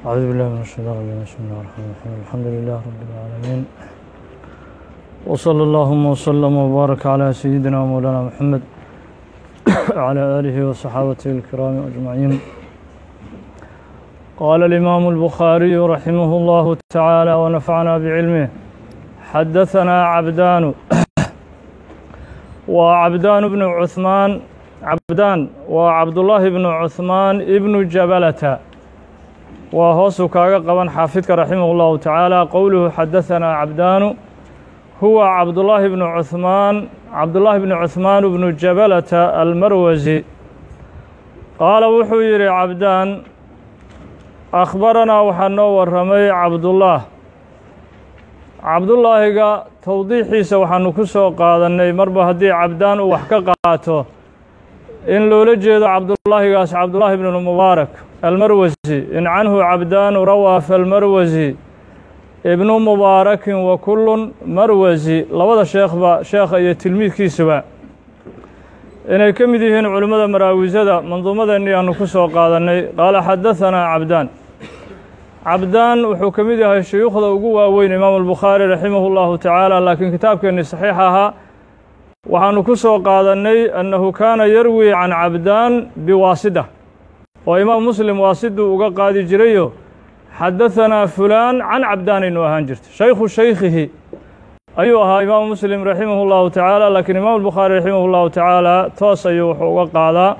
أعوذ بالله من الشيطان الرجيم بسم الله الرحمن الرحيم الحمد لله رب العالمين وصلى اللهم وسلم وبارك على سيدنا ومولانا محمد وعلى آله وصحابته الكرام أجمعين قال الإمام البخاري رحمه الله تعالى ونفعنا بعلمه حدثنا عبدان وعبدان بن عثمان عبدان وعبد الله بن عثمان ابن جبلة وهوس كاغا قبن حافظك رحمه الله تعالى قوله حدثنا عبدان هو عبد الله بن عثمان عبد الله بن عثمان بن جبلة المروزي قال وحو يري عبدان أخبرنا وحنو ورمي عبد الله عبد الله توضيحيisa waxaanu ku soo qaadanay marba haddii cabdaan uu wax ka qaato in loola jeedo cabdullaahigaas cabdullaahi bn mubaarak almarwasi in canhu cabdaanu rawaa falmarwasi ibnu mubaarakin wa kullun marwasi labada sheekhba sheekha iyo tilmiidkiisuba inay ka mid yihiin culimmada maraawisada manduumadeennii aanu ku soo qaadannay qaala xadahanaa cabdaan cabdaan wuxuu ka mid yahay shuyuukhda ugu waaweyn imaamu albukhaari raximah اllahu tacaala laakiin kitaabkeennii saxiix ahaa waxaanu ku soo qaadannay annahu kaana yarwi can cabdaan biwaasida oo imaam muslim waasiduu uga qaadi jirayo xadahanaa fulaan can cabdaanaynu ahaan jirta shaykhu shaykhihi ayuu ahaa imaamu muslim raximah اllahu tacaala laakiin imaamu albukhaari raximah اllahu tacaala toos ayuu wuxuu uga qaadaa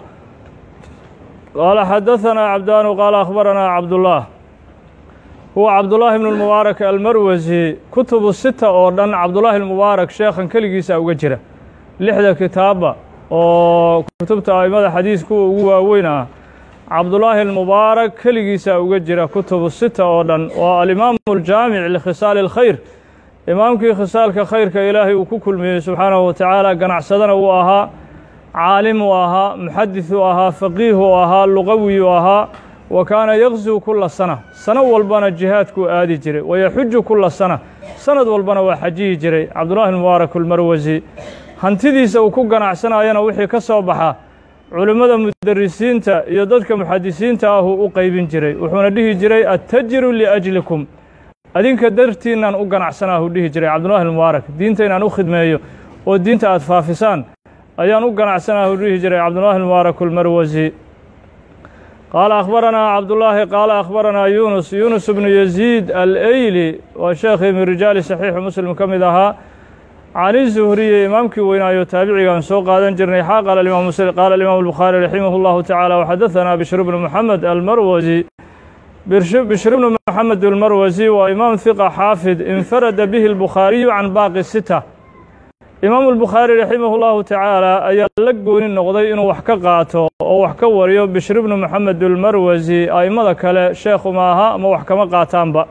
qaala xadahanaa cabdaanu qaala akhbaranaa cabdullah huwa cabdullaahi bnu lmubaarak almarwasi kutubu sita oo dhan cabdullaahi almubaarak sheekhan keligiisa uga jira lixda kitaabba oo kutubta aimada xadiis kuwa ugu waaweyn ah cabdullaahi almubaarak keligiisa uga jira kutubu sita oo dhan waa alimaamu aljaamic likhisaali اlkhayr imaamkii khisaalka khayrka ilaahay uu ku kulmiyey subxaanahu wa tacaala ganacsadana uu ahaa caalim uu ahaa muxadis uu ahaa faqiih uu ahaa luqawi uu ahaa wa kaana yaqzuu kula sana sano walbana jihaadkuu aadi jiray wayaxuju kula sana sanad walbana waa xajiyi jiray cabdullahi mubaarak almarwasi hantidiisa uu ku ganacsanayana wixii ka soo baxa culimmada mudarisiinta iyo dadka muxadisiinta ahuu u qeybin jiray wuxuuna dhihi jiray attajiru liajlikum adinka dartiinaan u ganacsanaahu dhihi jiray cabdullahi mubaarak diinta inaan u khidmeeyo oo diinta aad faafisaan ayaan u ganacsanaahu dhihi jiray cabdullahi mubaarak almarwasi qaala akhbaranaa cabdullaahi qaala akhbaranaa yuunus yuunus bnu yaziid aleyli waa sheekhii min rijaali saxiixu muslim ka mid ahaa cani zuhriye imaamkii weynaayo taabicigaan soo qaadan jirnay xaa qaala imaam muslim qaala alimaamu albukhaari raximah اllahu tacaala waxadahanaa bishru bnu moxamed almarwasi bishru bnu moxamed almarwasi waa imaam hiqa xaafid infarada bihi albukhaariyu can baaqi sita imaamu albukhaari raximah اllahu tacaala ayaa la gooni noqday inuu wax ka qaato oo wax ka wariyo bishri bnu moxamed almarwasi a'immada kale sheekhu ma aha ama wax kama qaataanba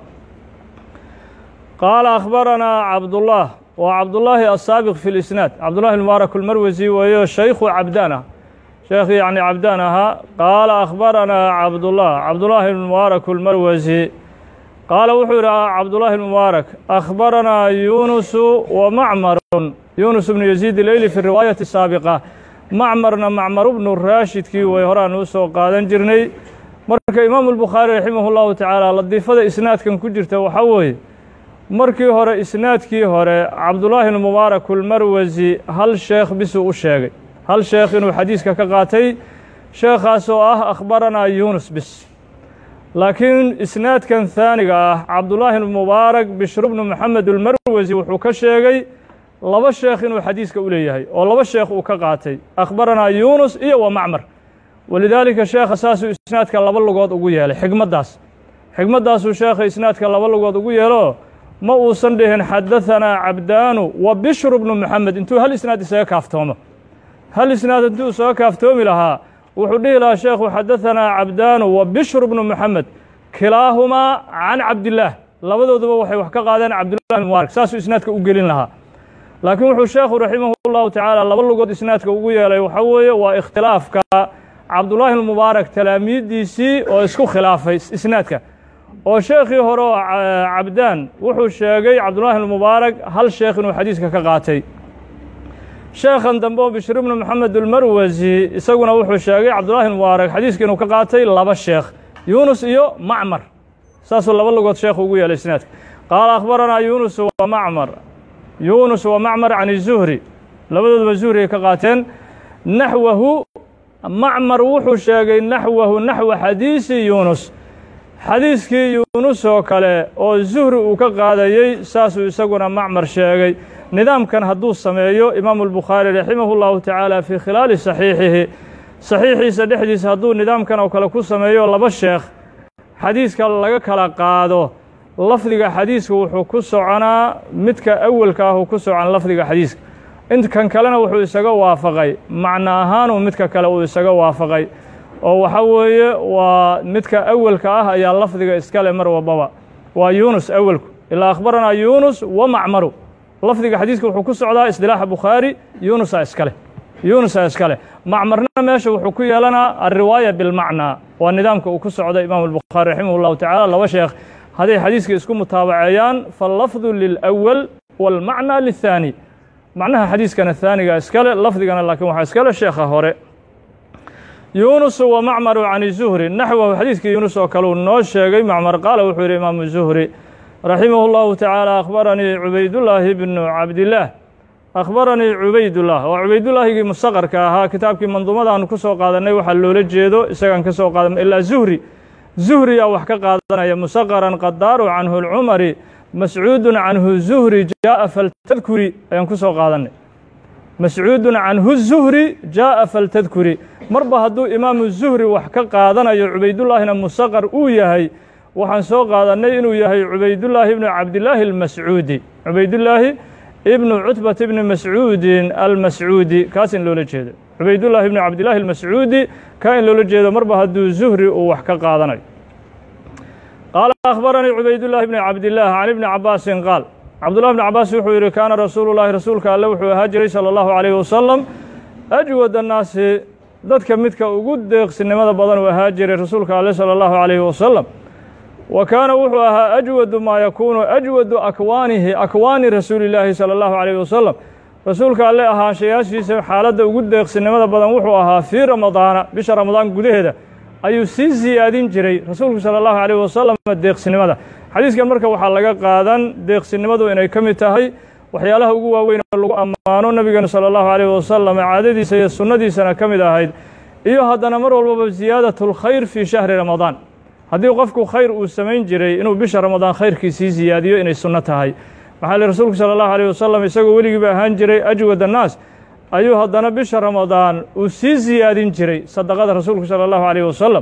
qaala akhbaranaa cabdullah waa cabdullaahi asaabiq fi lisnaad cabdullahi mubaarak almarwasi weeyo shaykhu cabdaan ah sheekh yacni cabdaan ahaa qaala akhbaranaa cabdullah cabdullaahi mubaarak almarwasi qaala wuxuu yidhi cabdullaahi mubaarak akhbaranaa yuunusu wa macmarun yuunus bnu yaziid ileyli fi riwaayati saabiqa macmarna macmar bnu raashidkii way horaan u soo qaadan jirnay marka imaamu albukhaari raximah اllahu tacaala ladiifada isnaadkan ku jirta waxaa weeye markii hore isnaadkii hore cabdullaahi almubaarak almarwasi hal sheekh bisuu u sheegay hal sheekh inuu xadiiska ka qaatay sheekhaas oo ah akhbaranaa yuunus bis laakiin isnaadkan haaniga ah cabdullaahi almubaarak bishru bnu moxamed almarwasi wuxuu ka sheegay laba sheekh inuu xadiiska u leeyahay oo laba sheekh uu ka qaatay akhbaranaa yuunus iyo wa macmar walidaalika sheekha saasuu isnaadka laba lugood ugu yeelay xigmaddaas xigmaddaasuu sheekha isnaadka laba lugood ugu yeelo ma uusan dhihin xadahanaa cabdaanu wa bishru bnu moxamed intuu hal isnaad isaga kaaftoomo hal isnaad intuu isaga kaaftoomi lahaa wuxuu dhihi lahaa sheekhu xadahanaa cabdaanu wa bishru bnu moxamed kilaahumaa can cabdillaah labadooduba waxay wax ka qaadeen cabdullahi mubaarak saasuu isnaadka u gelin lahaa laakiin wuxuu sheekhu raximah اllahu tacaala laba lugood isnaadka ugu yeelay waxaa weeye waa ikhtilaafka cabdullaahi almubaarak talaamiiddiisii oo isku khilaafay isnaadka oo sheekhii hore oo cabdaan wuxuu sheegay cabdullaahi almubaarak hal sheekh inuu xadiiska ka qaatay sheekhan dambe oo bishir bnu moxamed almarwasi isaguna wuxuu sheegay cabdullaahi almubaarak xadiiska inuu ka qaatay laba sheekh yuunus iyo macmar saasuu laba lugood sheekhu ugu yeelay isnaadka qaala akhbaranaa yuunus wa macmar yuunus wa macmar can izuhri labadooduba zuhri ay ka qaateen naxwahu macmar wuxuu sheegay naxwahu naxwa xadiisi yuunus xadiiskii yuunus oo kale oo zuhri uu ka qaadayey saasuu isaguna macmar sheegay nidaamkan hadduu sameeyo imaamu albukhaari raximahu llahu tacaala fii khilaali saxiixihi saxiixiisa dhexdiisa hadduu nidaamkan oo kale ku sameeyo laba sheekh xadiiska laga kala qaado lafdiga xadiiska wuxuu ku soconaa midka awelka ahuu ku socon lafdiga xadiiska inkan kalena wuxuu isaga waafaqay macno ahaanuu midka kale uu isaga waafaqay oo waxa weeye waa midka awelka ah ayaa lafdiga iskale mar walbaba waa yuunus awelku ilaa akhbaranaa yuunus wa macmaru lafdiga xadiiska wuxuu ku socdaa isdilaaxa bukhaari yuunusa iskale yuunusa iskale macmarna meesha wuxuu ku yeelanaa alriwaaya bilmacnaa waa nidaamka uu ku socda imaamu albukhaari raximah llahu tacala laba sheekh hadday xadiiska isku mutaabaceeyaan fallafdu lilأwal wاlmacna liلthaani macnaha xadiiskana haaniga iskale lafdigana laakiin waxaa iskale sheekha hore yuunus wa macmaru can zuhri naxwahu xadiiskii yuunus oo kale uu noo sheegay macmar qaala wuxuu yidhi imaamu zuhri raximah اllahu tacaala akhbaranii cubaydullaahi bnu cabdillaah akhbaranii cubaydullah oo cubaydullaahigii mustaqarka ahaa kitaabkii manduumadaanu ku soo qaadannay waxaa loola jeedo isagaan ka soo qaadan ilaa zuhri zuhriyaa wax ka qaadanaya musaqaran qadaaru canhu lcumari mascuudun canhu zuhri jaa'a faltadkuri ayaan ku soo qaadannay mascuudun canhu zuhri jaa'a faltadkuri marba hadduu imaamu zuhri wax ka qaadanayo cubaydullaahina musaqar uu yahay waxaan soo qaadannay inuu yahay cubaydullaahi ibnu cabdillaahi almascuudi cubaydullaahi ibnu cutbat ibni mascuudin almascuudi kaas in loola jeedo cubaydullaahi ibnu cabdillaahi almascuudi ka in loola jeedo marba hadduu zuhri uu wax ka qaadanayo qaala akhbaranii cubaydullaahi bni cabdillaah can ibni cabaasin qaal cabdullahi bni cabaas wuxuu yidhi kaana rasuulu llaahi rasuulka alle wuxuu ahaa jiray sala allahu calayhi wasalam ajwad annaasi dadka midka ugu deeqsinimada badan uu ahaa jiray rasuulka alle sala allahu calayhi wasalam wa kaana wuxuu ahaa ajwadu maa yakuunu ajwadu akwaanihi akwaani rasuulillaahi sala allahu calayhi wasalam rasuulka alle ahaanshayaashiisa xaaladda ugu deeqsinimada badan wuxuu ahaa fii ramadaana bisha ramadaan gudaheeda ayuu sii siyaadin jiray rasuulku sala allahu calayh wasalam deeqsinimada xadiiskan marka waxaa laga qaadan deeqsinimadu inay ka mid tahay waxyaalaha ugu waaweyn oo lagu ammaano nabigeena sala allahu calayh wasalam caadadiisa iyo sunnadiisana ka mid ahayd iyo haddana mar walbaba ziyaadatulkhayr fii shahri ramadaan haddii qofku khayr uu samayn jiray inuu bisha ramadaan khayrkii sii siyaadiyo inay sunno tahay maxaa li rasuulku sala allahu alayh wasalam isagoo weligiiba ahaan jiray ajwad annaas ayuu haddana bisha ramadaan uu sii siyaadin jiray sadaqada rasuulku sala allahu alayh wasalam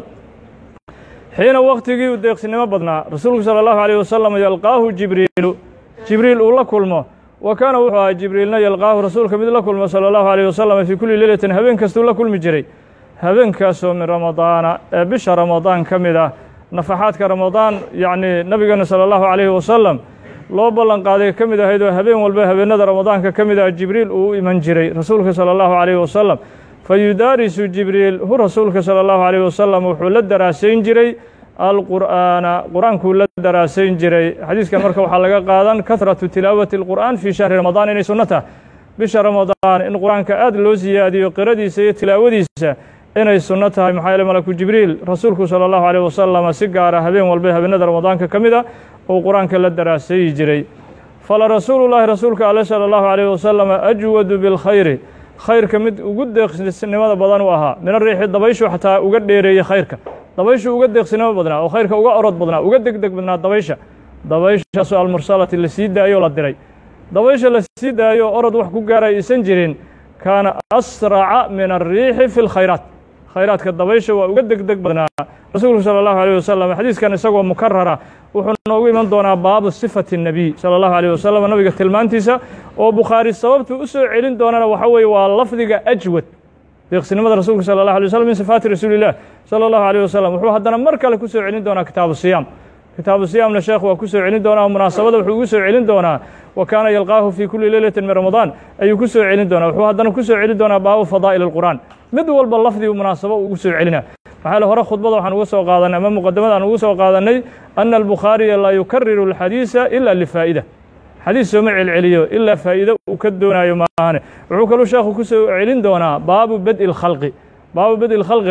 xiina waktigii uu deeqsinimo badnaa rasuulku sala allahu alayh wasalam yalqaahu jibriilu jibriil uu la kulmo wa kaana wuxuu ahaa jibriilna yalqaahu rasuulka mid la kulmo sala allahu alayh wasalam fii kulli leylatin habeen kastuu la kulmi jiray habeenkaasoo min ramadaana ee bisha ramadaan ka mid ah nafaxaadka ramadaan yacni nabigeena sala allahu calayhi wasalam loo ballan qaaday ka mid ahayd oo habeen walba habeenada ramadaanka ka mid ah jibriil uu u iman jiray rasuulka sala allahu calayhi wasalam fa yudaarisu jibriil hu rasuulka sala allahu calayhi wasalam wuxuu la daraasayn jiray alqur'aana qur-aankuu la daraasayn jiray xadiiskan marka waxaa laga qaadan kahratu tilaawati alqur'aan fii shahri ramadaan inay sunno tahay bisha ramadaan in qur-aanka aad loo siyaadiyo qiradiisa iyo tilaawadiisa inay sunno tahay maxaa yeele malaku jibriil rasuulku sala allahu calayh wasalam si gaara habeen walba habeenada ramadaanka ka mid a uu qur-aanka la daraasayi jiray fala rasuulullaahi rasuulka ale sala allahu calayh wasalam ajwadu bilkhayri khayrka mid ugu deeqsinimada badan u ahaa mina riixi dabayshu xataa uga dheereeyey khayrka dabayshu uga deeqsinimo badnaa oo khayrka uga orod badnaa uga deg deg badnaa dabaysha dabayshaasoo almursalati la sii daayo la diray dabaysha la sii daayo orod wax ku gaara aysan jirin kaana asraca min alriixi fi lkhayraat khayraadka dabaysha waa uga deg deg badnaa rasuulku sala allahu alayh wasalam xadiiskan isagoo mukarara wuxuu noogu iman doonaa baabu sifati الnabiy salى اllahu alيh wasalam nabiga tilmaantiisa oo bukhaari sababtu u soo celin doonana waxa weeye waa lafdiga ajwad deeqsinimada rasuulka salى اllahu alيه waslm min sifaati rasuuli اllah salى اllahu alيh wasalam wuxuu haddana mar kale ku soo celin doonaa kitaabu siyaam kitaabu siyaamna sheekh waa ku soo celin doonaa munaasabada wuxuu ugu soo celin doonaa wa kaana yalqaahu fii kuli leylati min ramadaan ayuu ku soo celin doonaa wuxuu haddana ku soo celin doonaa baabu fadaa'il اlqur'an mid walba lafdigu munaasabo ugu soo celina maxaa le hore khudbada waxaan uga soo qaadanay ama muqadamada aan ugu soo qaadannay ana albukhaariya laa yukariru alxadiisa ila lifaa'ida xadiis sooma celceliyo ilaa faa'iido uu ka doonaayo maahane wuxuu kaluu sheekhu ku soo celin doonaa baabu badi lkhalqi baabu badi lkhalqina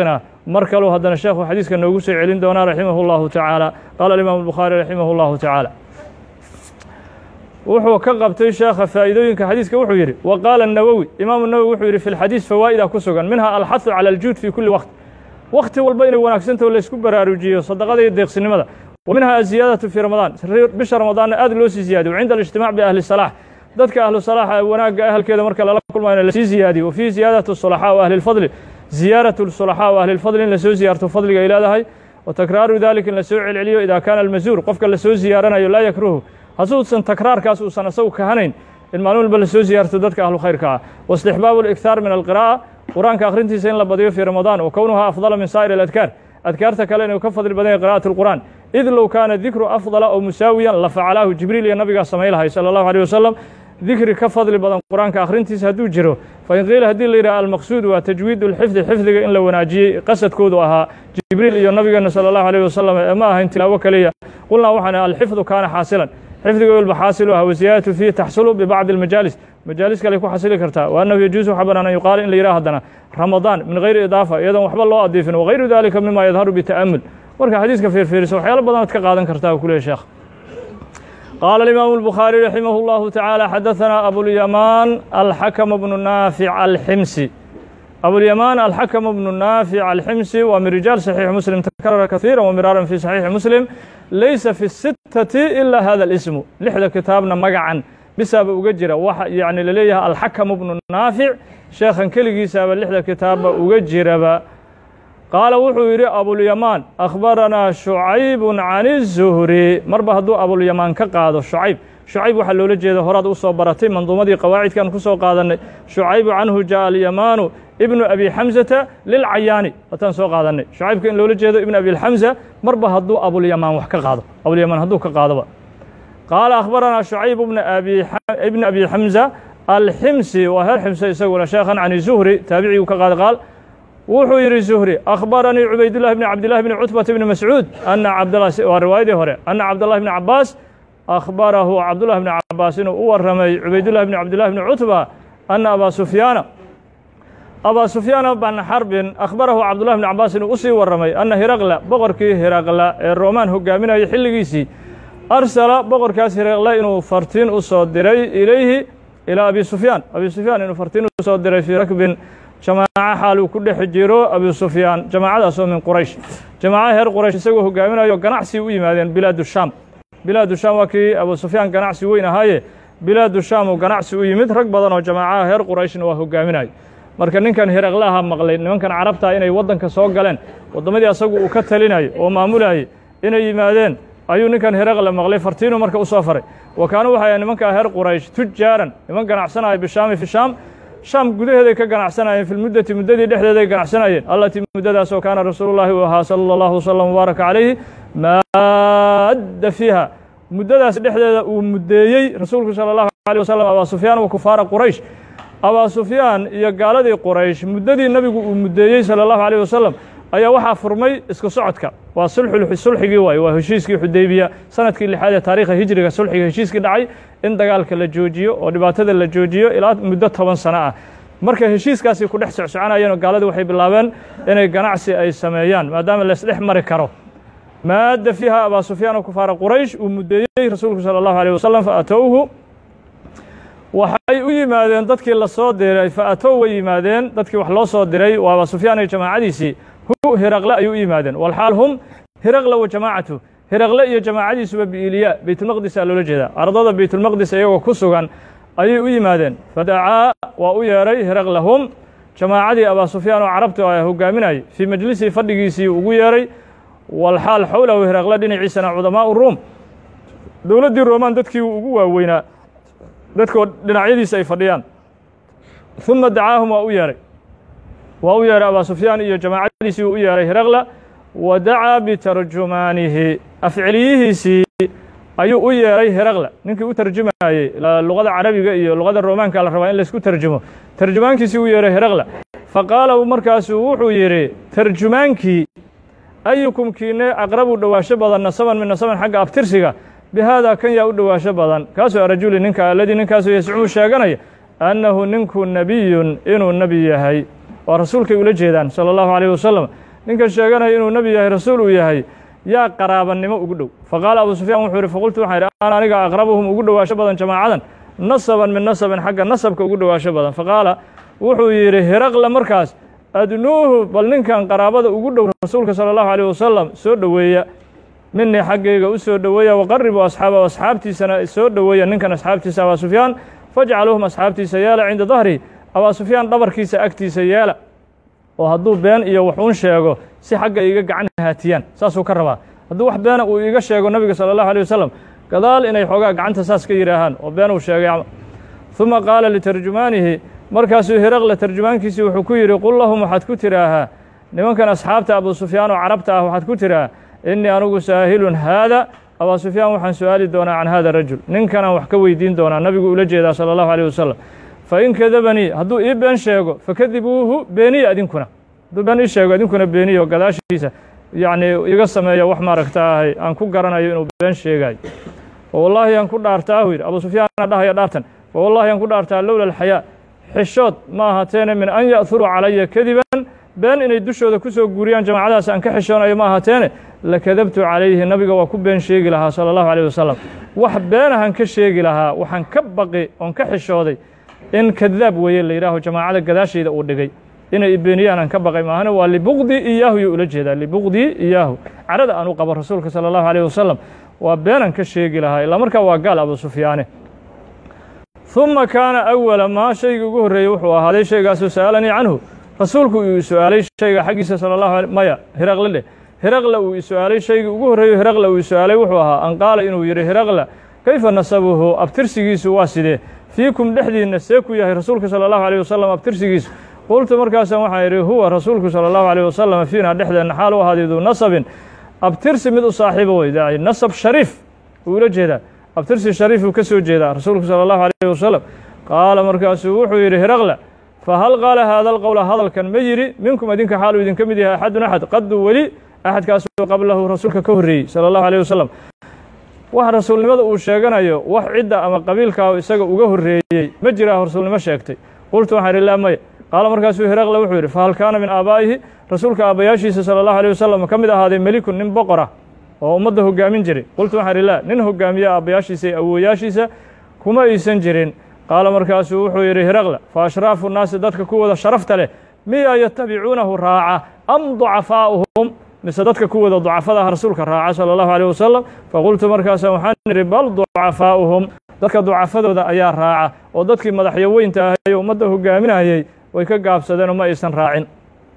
mar kaleu haddana sheekhu xadiiska noogu soo celin doonaa raximah اllahu tacaala qaala alimaamu الbukhaari raximah اllahu tacaala wuxuu ka qabtay sheekha faa'iidooyinka xadiiska wuxuu yidhi wa qaala الnawowi imaamu nawowi wuxuu yidhi fi lxadiis fawaa'ida ku sugan minha alxahu calى aljuud fi kuli waqt wakti walba inay wanaagsantaho laysku baraarujiyo sadaqada iyo deeqsinimada wa minha aziyaadatu fii ramadaan bisha ramadaanna aad loo sii ziyaadiyo cinda alijtimac biahli salaax dadka ahlu salaaxa wanaagga ahalkeeda marka lala kulmayo lasii ziyaadiyo wa fiihi ziyaadatu sulaxaa wa ahli lfadli ziyaaratu sulaxaa wa ahli lfadli in lasoo ziyaarto fadliga ay leedahay wa takraaru dalika in lasoo celceliyo idaa kaana almazuur qofka lasoo ziyaaranayo laa yakruhu hasuusan takraarkaas uusan asagu kahanayn in maalin walba lasoo ziyaarto dadka ahlu khayrka ah waistixbaabu اlikhaar min alqiraa'a qur-aanka akhrintiisa in la badiyo fii ramadaan wa kownuhaa afdala min saa'ir aladkaar adkaarta kale inuu ka fadli badan yahay qira'at اlqur'an id low kaana dikru afdala oo musaawiyan la facalaahu jibriil iyo nabigaa samay lahay salى allahu alيه wasalam dikri ka fadli badan qur-aanka akhrintiisa hadduu jiro fain qiila haddii la yidhaha almaqsuud waa tajwiid اlxifdi xifdiga in la wanaajiyey qasadkoodu ahaa jibriil iyo nabigeena salى allahu alيه wasalam ee ma ahayn tilaawo keliya qulnaa waxaan alxifdu kaana xaasilan xifdiga walba xaasilu ah wasiyaadatu fiihi taxsulu bibacdi اlmajaalis majaalis kale ku xasili kartaa wa annahu yajuusu waxa banaan an yuqaala in la yidhaha haddana ramadaan min gayri idaafa iyadoon waxba loo adiifin wagayru dalika mima yadharu bita'amul marka xadiiska fiirfiirisa waxyaalo badanaad ka qaadan kartaa u ku leeyahy sheekh qaala alimaamu الbukhaariي raximah اllahu tacaala xadaثana abulyamaan alxakama bnu naafic alximsi abulyamaan alxakama bnu naafic alximsi waa min rijaal saxiix muslim takarara kahiira wamiraaran fi saxiixi muslim laysa fi الsitati ila hada اlismu lixda kitaabna magacan bisaaba uga jira waxa yani laleeyahay alxakamu bnu naafic sheekhan keligiisaaba lixda kitaabba uga jiraba qaala wuxuu yidhi abulyamaan akhbaranaa shucaybu can الzuhri marba hadduu abulyamaan ka qaado shucayb shucayb waxaa loola jeeda horaad u soo baratay manduumadii qawaacidkan ku soo qaadannay shucaybu canhu jaءa alyamaanu ibnu abi xamsata lilcayaani wataan soo qaadannay shucaybka in loola jeedo ibnu abiاlxamsa marba hadduu abulyamaan wax ka qaado abulyamaan hadduu ka qaadoba qaala akhbaranaa shucayb ibn abi xamsa alximsi waa heer ximse isaguna sheekhan can zuhri taabiciguu ka qaaday qaal wuxuu yidhi zuhri akhbaranii cubaydullahi bni cabdillahi bni cutbata bni mascuud ana cabdlah waa riwaayadii hore ana cabdallahi bni cabaas akhbarahu cabdullahi bni cabaas inuu u warramay cubaydullahi bni cabdillahi bni cutba ana abaa sufyaana abaa sufyaana bn xarbin akhbarahu cabdullahi bni cabaas inuu usii warramay ana hiraqla boqorkii hiraqla ee roomaan hogaaminayay xilligiisii arsala boqorkaas hiraqle inuu fartiin u soo diray ilayhi ilaa abi sufyaan abi sufyaan inuu fartiin u soo diray fii rakbin jamaaco xaal uu ku dhex jiro abi sufyaan jamaacadaasoo min quraysh jamaaca heer quraysh isagoo hogaaminayo ganacsi u yimaadeen bilaadu shaam bilaadu shaam waa kii abu sufyaan ganacsi weyn ahaaye bilaadu shaam uu ganacsi u yimid rag badan oo jamaacaha heer qurayshna waa hogaaminayo marka ninkan hiraqlaha maqlay nimankan carabtaa inay waddanka soo galeen waddamadii asagu uu ka talinayo oo maamulayay inay yimaadeen ayuu ninkan hiraqle maqlay fartiinu marka u soo faray wa kaanu waxay nimankaa heer quraysh tujaaran niman ganacsanaya bishaami fi shaam shaam gudaheeday ka ganacsanayeen fi lmuddati muddadii dhexdeeday ganacsanayeen allatii muddadaasoo kaana rasuulullahi u ahaa sala allahu wasalam mubaaraka calayhi maadda fiiha muddadaas dhexdeeda uu muddeeyey rasuulku sala allahu alيh wasalam abaa sufyaan wa kufaara quraysh abaa sufyaan iyo gaaladii quraysh muddadii nebigu uu muddeeyey salى allahu alيh wasalam ayaa waxaa furmay isku socodka waa sulxigii waaye waa heshiiskii xudaybiya sanadkii lixaad ee taariikha hijriga sulxiga heshiiskii dhacay in dagaalka la joojiyo oo dhibaatada la joojiyo ilaa muddo toban sano ah marka heshiiskaasi ku dhex socsoconayeen oo gaaladii waxay bilaabeen inay ganacsi ay sameeyaan maadaama laysdhex mari karo maadda fiiha abaa sufyaan oo kufaara quraysh uu muddeeyey rasuulku salى allahu alيh wasalam faatowhu waxay u yimaadeen dadkii la soo diray faatow way yimaadeen dadkii wax loo soo diray waa abaa sufyaan iyo jamaacadiisii hu hiraqle ayuu u yimaadeen walxaal hum hiraqle wa jamaacatu hiraqle iyo jamaacadiisuba biiliya beytulmaqdis aa loola jeedaa ardada beytulmaqdis iyagoo ku sugan ayay u yimaadeen fadacaa waa u yeedhay hiraqle hum jamaacadii abaa sufyaan oo carabta a hogaaminayay fii majlisii fadhigiisii ugu yeedhay walxaal xowlahu hiraqle dhinaciisana cudamaau ruum dowladdii roomaan dadkii ugu waaweynaa dadkoo dhinacyadiisa ay fadhiyaan uma dacaahum waa u yeedhay waa u yeedhay abaa sufyaan iyo jamaacadiisii uu u yeedhay hiraqla wa dacaa bitarjumaanihi afceliyihiisii ayuu u yeedhay hiraqla ninkii u tarjumayey luqada carabiga iyo luqada roomaanka la rabaa in laysku tarjumo tarjumaankiisii u yeedhay hiraqla faqaala markaasuu wuxuu yidhi tarjumaankii ayukum kiine aqrabu dhowaasho badan nasaban min nasaban xagga abtirsiga bihaadaa kan yaa u dhowaasho badan kaasoo arajuli ninka aladii ninkaasoo yascumu sheeganaya annahu ninku nebiyun inuu nebi yahay waa rasuulkay ula jeedaan salى allahu alيh wasalam ninkan sheeganaya inuu nebi yahay rasuul uu yahay yaa qaraabanimo ugu dhow faqaala abu sufyaan wuxuu yihi faqultu waxaan idhi ana aniga aqrabuhum ugu dhowaasho badan jamaacadan nasaban min nasabin xagga nasabka ugu dhowaasho badan faqaala wuxuu yidhi hiraqla markaas adnuuhu bal ninkan qaraabada ugu dhow rasuulka sala allahu alayh wasalam soo dhoweeya minii xaggayga u soo dhoweeya waqaribuu asxaaba asxaabtiisana soo dhoweeya ninkan asxaabtiisa abaa sufyaan fajcaluuhum asxaabtiisa yeela cinda dahrihi abaa sufyaan dhabarkiisa agtiisa yeela oo hadduu been iyo wax uun sheego si xagga iga gacan haatiyaan saasuu ka rabaa hadduu wax beena uu iga sheego nebiga sala allahu alيh wasalam gadaal inay xoogaa gacanta saas ka yidhaahaan oo been uu sheegay ثuma qaala litarjumaanihi markaasuu hiraqla tarjumaankiisii wuxuu ku yidhi qul lahum waxaad ku tidhaahaa nimankan asxaabta abu sufyaan oo carabta ah waxaad ku tidhaha innii anugu saahilun haada abaa sufyaan waxaan su-aali doonaa can hada rajul ninkanaan wax ka weydiin doonaa nabigu ula jeedaa sala allahu alيh wasalam fain kadabanii hadduu ii been sheego fakadibuuhu beeniya idinkuna hadduu been ii sheego idinkuna beeniyo gadaashiisa yacni iga sameeya wax maaragta ahay aan ku garanayo inuu been sheegayo wallaahi aan ku dhaartaa uu yidhi abu sufyaana dhahaya dhaartan wallahi aan ku dhaartaa lowla alxayaa xishood ma ahaateene min an ya'huruu calaya kadiban been inay dushooda ku soo guuriyaan jamacadaas aan ka xishoonayo ma ahaateene lakadabtu calayhi nabiga waa ku been sheegi lahaa sala allahu alayh wasalam wax beenahan ka sheegi lahaa waxaan ka baqi oon ka xishooday in kadaab weeye la yidhaaho jamaacada gadaashayda uu dhigay inay ibeeniyaan aan ka baqay maahane waa libuqdii iyaahu yuu ula jeedaa libuqdii iyaahu carada aan u qabo rasuulka sala allahu alayh wasalam waa beenan ka sheegi lahaa ilaa markaa waa gaal abu sufyaane ثuma kaana awala maa shaygii ugu horreeyey wuxuu ahaaday shaygaasuu sa'alanii canhu rasuulku uu su-aalay shayga xaggiisa sala allahu alay maya hiraqle dheh hiraqla uu su-aalay shaygii ugu horreeyo hiraqla uu su-aalay wuxuu ahaa an qaala inuu yidhi hiraqla kayfa nasabuhu abtirsigiisu waa sidee fiikum dhexdiinna see ku yahay rasuulka sala allahu alيh wasalam abtirsigiisu qultu markaasaan waxaan idhi huwa rasuulku sala allahu alيh wasalam fiina dhexdeenna xaal u ahaaday duu nasabin abtirsi mid u saaxiibo wey daci nasab shariif uu ula jeedaa abtirsi shariif uu ka soo jeedaa rasuulku sala allahu alayh wasalam qaala markaasuu wuxuu yidhi hiraqla fahal qaala haada alqowla hadalkan ma yidhi minkum idinka xaaluu idinka mid yahay axadun axad qaduu weli axadkaasuu qablahu rasuulka ka horreeyey sala allahu alيh wasalam wax rasuulnimada uu sheeganayo wax cidda ama qabiilkaa isaga uga horreeyey ma jiraa rasuulnimo sheegtay qultu waxaan idhi laa maya qaala markaasuu hiraqle wuxuu yidhi fahal kaana min aabaa'ihi rasuulka aabbayaashiisa sala allahu alيh wasalam ka mid ahaaday melikun nin boqora oo ummadda hoggaamin jiray qultu waxaan idhi laa nin hoggaamiya aabbayaashiisa iyo awooyaashiisa kuma aysan jirin qaala markaasuu wuxuu yidhi hiraqla fa ashraafu nnaasi dadka kuwooda sharafta leh miyaa yatabicuunahu raaca am ducafaa'uhum mise dadka kuwooda ducafada ah rasuulka raaca sala allahu alيh wasalam faqultu markaasa waxaan idhi bal ducafaa'uhum dadka ducafadooda ayaa raaca oo dadkii madaxyoweynta ahay oo ummadda hoggaaminayey way ka gaabsadeen oo ma aysan raacin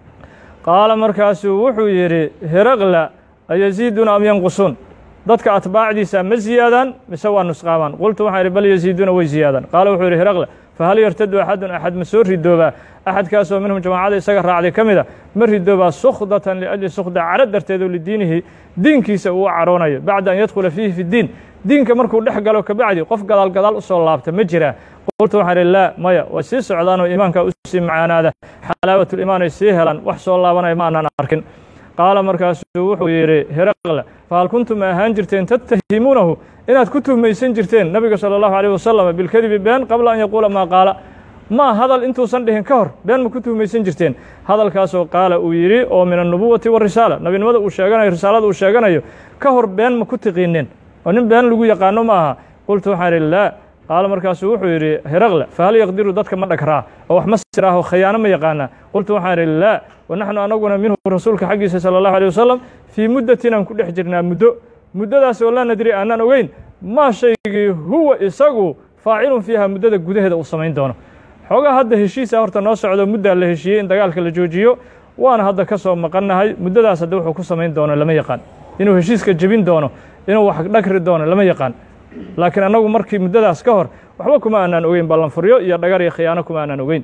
qaala markaasuu wuxuu yidhi hiraqla ayasiiduna am yanqusuun dadka atbaacdiisa ma ziyaadaan mise waa nusqaamaan qultu waxaan idhi bal yasiiduna way ziyaadaan qaala wuxuu yidhi hiraqla fahal yartadu axadun axad ma soo ridoobaa axadkaasoo minhum jamaacada isaga raacday ka mida ma ridoobaa sukhdatan liajli sukhda caro darteed oo lidiinihi diinkiisa uu caroonayo bacda an yadkhula fiihi fi ddiin diinka markuu dhex galo kabacdi qof gadaal gadaal u soo laabta ma jiraa qultu waxaan idhi laa maya way sii socdaan oo iimaanka u sii macaanaada xalaawatulimaan ay sii helaan wax soo laabanaya ma aanan arkin qaala markaasuu wuxuu yidhi hiraqla fahal kuntum ma ahaan jirteen tattahimuunahu inaad ku tuhmaysan jirteen nabiga sala allahu alيh wasalam bilkadibi been qabla an yaquula maa qaala ma hadal intuusan dhihin ka hor been ma ku tuhmaysan jirteen hadalkaasoo qaala uu yidhi oo min annubuwati warisaala nabinimada uu sheeganayo risaalada uu sheeganayo ka hor been ma ku tiqiineen oo nin been lagu yaqaano ma aha qultu waxaan idhi laa qaala markaasuu wuxuu yidhi hiraqle fahal yaqdiru dadka ma dhagraa oo wax ma sir ah oo khayaano ma yaqaanaa qultu waxaan idhi laa wa naxnu anaguna minhu rasuulka xaggiisa sala allahu alيh wasalam fii muddatin aan ku dhex jirnaa muddo muddadaas oo laa nadri aanaan ogeyn maa shaygii huwa isagu faacilun fiiha muddada gudaheeda uu samayn doono xoogaa hadda heshiisa horta noo socdo muddaa la heshiiyey in dagaalka la joojiyo waana hadda ka soo maqannahay muddadaas hadda wuxuu ku samayn doono lama yaqaan inuu heshiiska jebin doono inuu wax dhagri doono lama yaqaan laakiin annagu markii muddadaas ka hor waxba kuma aanaan ogeyn ballanfuryo iyo dhagar iyo khiyaano kuma aanaan ogeyn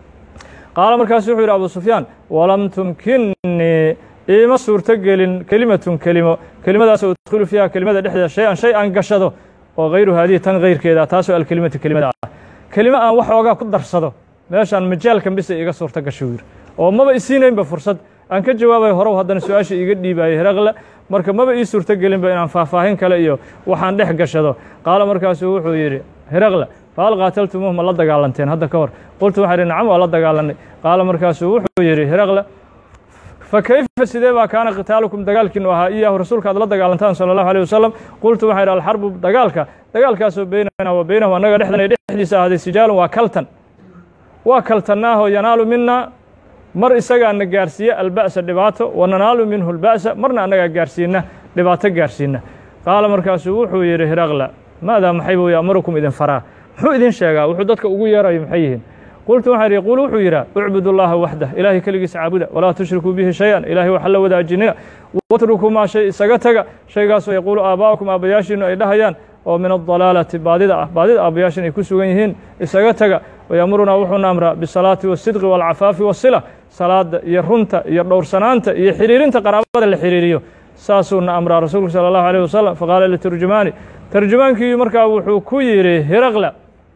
qaala markaasu wuxuu yidhi abu sufyaan walam tumkinnii iima suurto gelin kelimatun kelimo kelimadaasoo udkhulu fiiha kelimada dhexdeeda shay an shay aan gashado oo hayru haadihi tan hayrkeeda taasoo alkelimatu kelimada ah kelimo aan wax oogaa ku darsado meeshaan majaalkan bisa iga suurto gasho yidhi oo maba isiinaynba fursad aan ka jawaabayo horow haddana su-aasha iiga dhiibaayay hiraqle marka maba ii suurto gelinba inaan faahfaahin kale iyo waxaan dhex gashado qaala markaasuu wuxuu yidhi hiraqle fahal qaataltumuuh ma la dagaalanteen hadda ka hor qultu waxaan idhi nacam waa la dagaalanay qaala markaasuu wuxuu yidhi hiraqle fa kayfa sidee baa kaana qitaalukum dagaalkiinu ahaa iyaahu rasuulka aad la dagaalantaan sala allahu alيh wasalam qultu waxaa idhi alxarbu dagaalka dagaalkaasoo beynana wa beynahu annaga dhexdan dhexdiisa ahaaday sijaalun waa kaltan waa kaltannaaho yanaalu mina mar isagaana gaarsiiya alba'sa dhibaato wa nanaalu minhu alba'sa marna annagaa gaarsiina dhibaato gaarsiina qaala markaasuu wuxuu yidhi hiraqla maadaa maxay buu ya'murukum idin faraa muxuu idin sheegaa wuxuu dadka ugu yeerayo maxay yihiin qultu waxaan idhi quulu wuxuu yidhaa ucbud allaha waxdah ilaahay keligiisa caabuda walaa tushrikuu bihi shay-an ilaahay waxa la wadaajinina watrukuu maa shay isaga taga shaygaasoo yaquulu aabaa'ukum aabbayaashiinu ay dhahayaan oo min adalaalati baadida ah baadida aabbayaashin ay ku sugan yihiin isaga taga wayamurunaa wuxuuna amraa bisalaati wasidqi waalcafaafi wasila salaada iyo runta iyo dhowrsanaanta iyo xiriirinta qaraabada la xiriiriyo saasuuna amraa rasuulku sala allahu alيh wasalam faqaala liturjumaani tarjumaankii markaa wuxuu ku yidhi hiraqla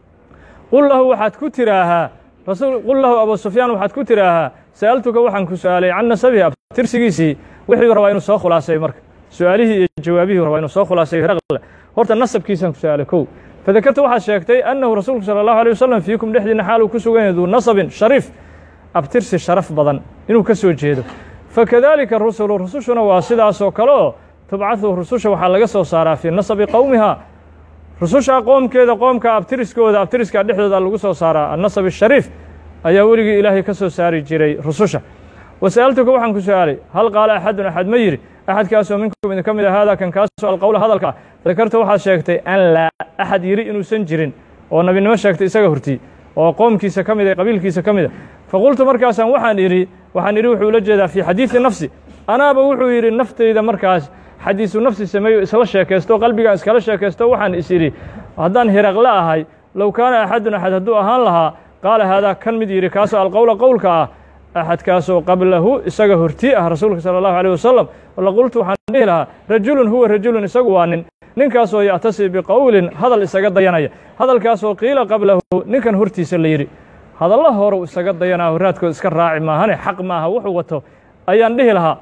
qul lahu waxaad ku tiraahaa qul lahu abu sufyaan waxaad ku tiraahaa sa'altuka waxaan ku su-aalay can nasabihi abtirsigiisii wixii rabaa inuu soo khulaasayo marka su-aalihii iyo jawaabihii rabaa inuu soo khulaasayo hiraqla horta nasabkiisaan ku su-aalay kow fadakarta waxaad sheegtay annahu rasuulku sala allahu alيh wasalam fiikum dhexdiina xaaluu ku sugan yahay duu nasabin shariif abtirsi sharaf badan inuu ka soo jeedo fakadalika rusulu rusushuna waa sidaasoo kale oo tubcadu rususha waxaa laga soo saaraa fii nasabi qowmiha rususha qoomkeeda qoomka abtiriskooda abtiriska dhexdooda lagu soo saaraa annasab ashariif ayaa weligii ilaahay ka soo saari jiray rususha wasa'altuka waxaan ku su-aalay hal qaala axadun axad ma yidhi axadkaasoo minkum idinka mid a haada kan kaasoo alqowla hadalka ah dakarta waxaad sheegtay an laa axad yidhi inuusan jirin oo nabinimo sheegtay isaga hortii oo qoomkiisa ka mid a qabiilkiisa ka mid a faqultu markaasaan waxaan idhi waxaan idhi wuxuu ula jeedaa fii xadiidi nafsi anaaba wuxuu yidhi naftayda markaas xadiisu nafsi sameeyo isla sheekaysto qalbigaan iskala sheekaysto waxaan is idhi haddaan hiraqle ahay low kaana axadun axad hadduu ahaan lahaa qaala haadaa kan mid yidhi kaasoo alqowla qowlka ah axadkaasoo qablahu isaga hortii ah rasuulka sala allahu alيh wasalam laqultu waxaan dhihi lahaa rajulun huwa rajulun isagu waa nin ninkaasoo ya'tasi biqowlin hadal isaga dayanaya hadalkaasoo qiila qablahu ninkan hortiisa la yidhi hadalla horu isaga dayanaa horaadkood iska raaci maahane xaq maaha wuxuu wato ayaan dhihi lahaa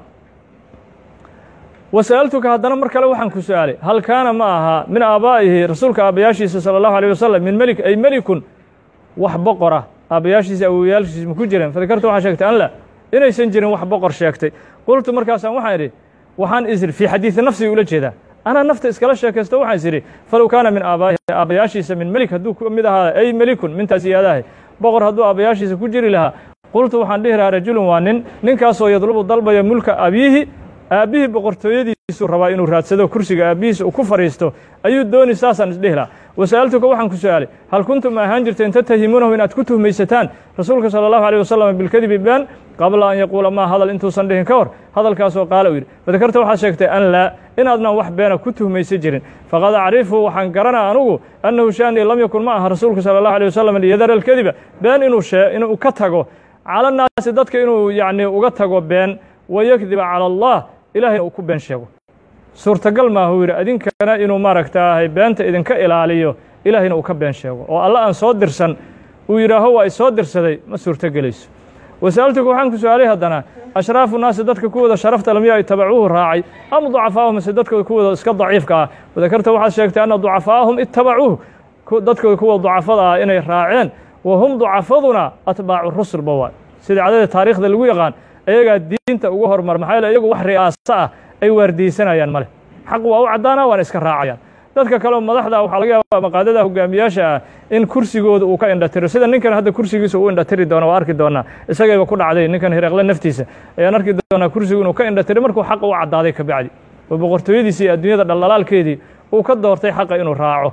wasa'altuka haddana mar kale waxaan ku su-aalay hal kaana ma ahaa min aabaa'ihi rasuulka aabbayaashiisa sala allahu alيh wasalam min melik ay melikun wax boqora aabbayaashiisa awowyaalkiisa ma ku jireen fadakartu waxaa sheegtay an la inaysan jirin wax boqor sheegtay qultu markaasaan waxaan idhi waxaan isiri fii xadiidi nafsiga ula jeedaa anaa nafta iskala sheekaysto waxaan is idhi falow kaana min aabaa'ihi aabbayaashiisa min melik hadduu ku mid ahaa ay melikun mintaas iyaadahay boqor hadduu aabbayaashiisa ku jiri lahaa qultu waxaan dhihi lahaa rajulun waa nin ninkaasoo yadlubu dalbaya mulka abiihi aabbihii boqortooyadiisuu rabaa inuu raadsado kursiga aabbihiisa uu ku fadhiisto ayuu dooni saasaan isdhihi lahaa wasa'altuka waxaan ku su-aalay hal kuntum ma ahaan jirteen tatahimuunahu inaad ku tuhmaysataan rasuulka sala allahu alيh wasalam bilkadibi been qabla an yaquula maa hadal intuusan dhihin ka hor hadalkaasoo qaala u yidhi fadakarta waxaad sheegtay an laa inaadnan wax beena ku tuhmaysa jirin faqad acrifu waxaan garanaa anugu annahu shaanii lam yakun ma aha rasuulka sala allahu alيh wasalam liyadara alkadiba been inuu shee inuu ka tago cala naasi dadka inuu yacni uga tago been wayakdiba cala allah ilahayna uu ku been sheego suurtagal maaha uu yidhi idinkana inuu maaragtaahay beenta idinka ilaaliyo ilaahayna uu ka been sheego oo alla aan soo dirsan uu yidhaaho waa isoo dirsaday ma suurtogelayso wasa'altuka waxaan ku su-aalay haddana ashraafu naasi dadka kuwooda sharafta lam yaa itabacuuhu raacay am ducafaahum mise dadkooda kuwooda iska daciifka ah wadakarta waxaad sheegtay anna ducafaahum itabacuuhu dadkooda kuwa ducafada ah inay raaceen wa hum ducafaduna atbaacu rusulba waa sida cadada taariikhda lagu yaqaan ayagaa diinta ugu hormar maxaa yeele iyagu wax ri'aaso ah ay waardiyeysanayaan male xaq waa u caddaana waana iska raacayaan dadka kaleo madaxda waxaa laga yaabaa maqaadada hogaamiyaasha ah in kursigooda uu ka indhatiro sida ninkan hadda kursigiisa uu indhatiri doono waa arki doonaa isagayba ku dhacday ninkan hireeqle naftiisa ayaan arki doonaa kursigu inuu ka indhatiri markuu xaqa u caddaaday ka bacdi oo boqortooyadiisii iyo adduunyada dhaldhalaalkeedii uu ka doortay xaqa inuu raaco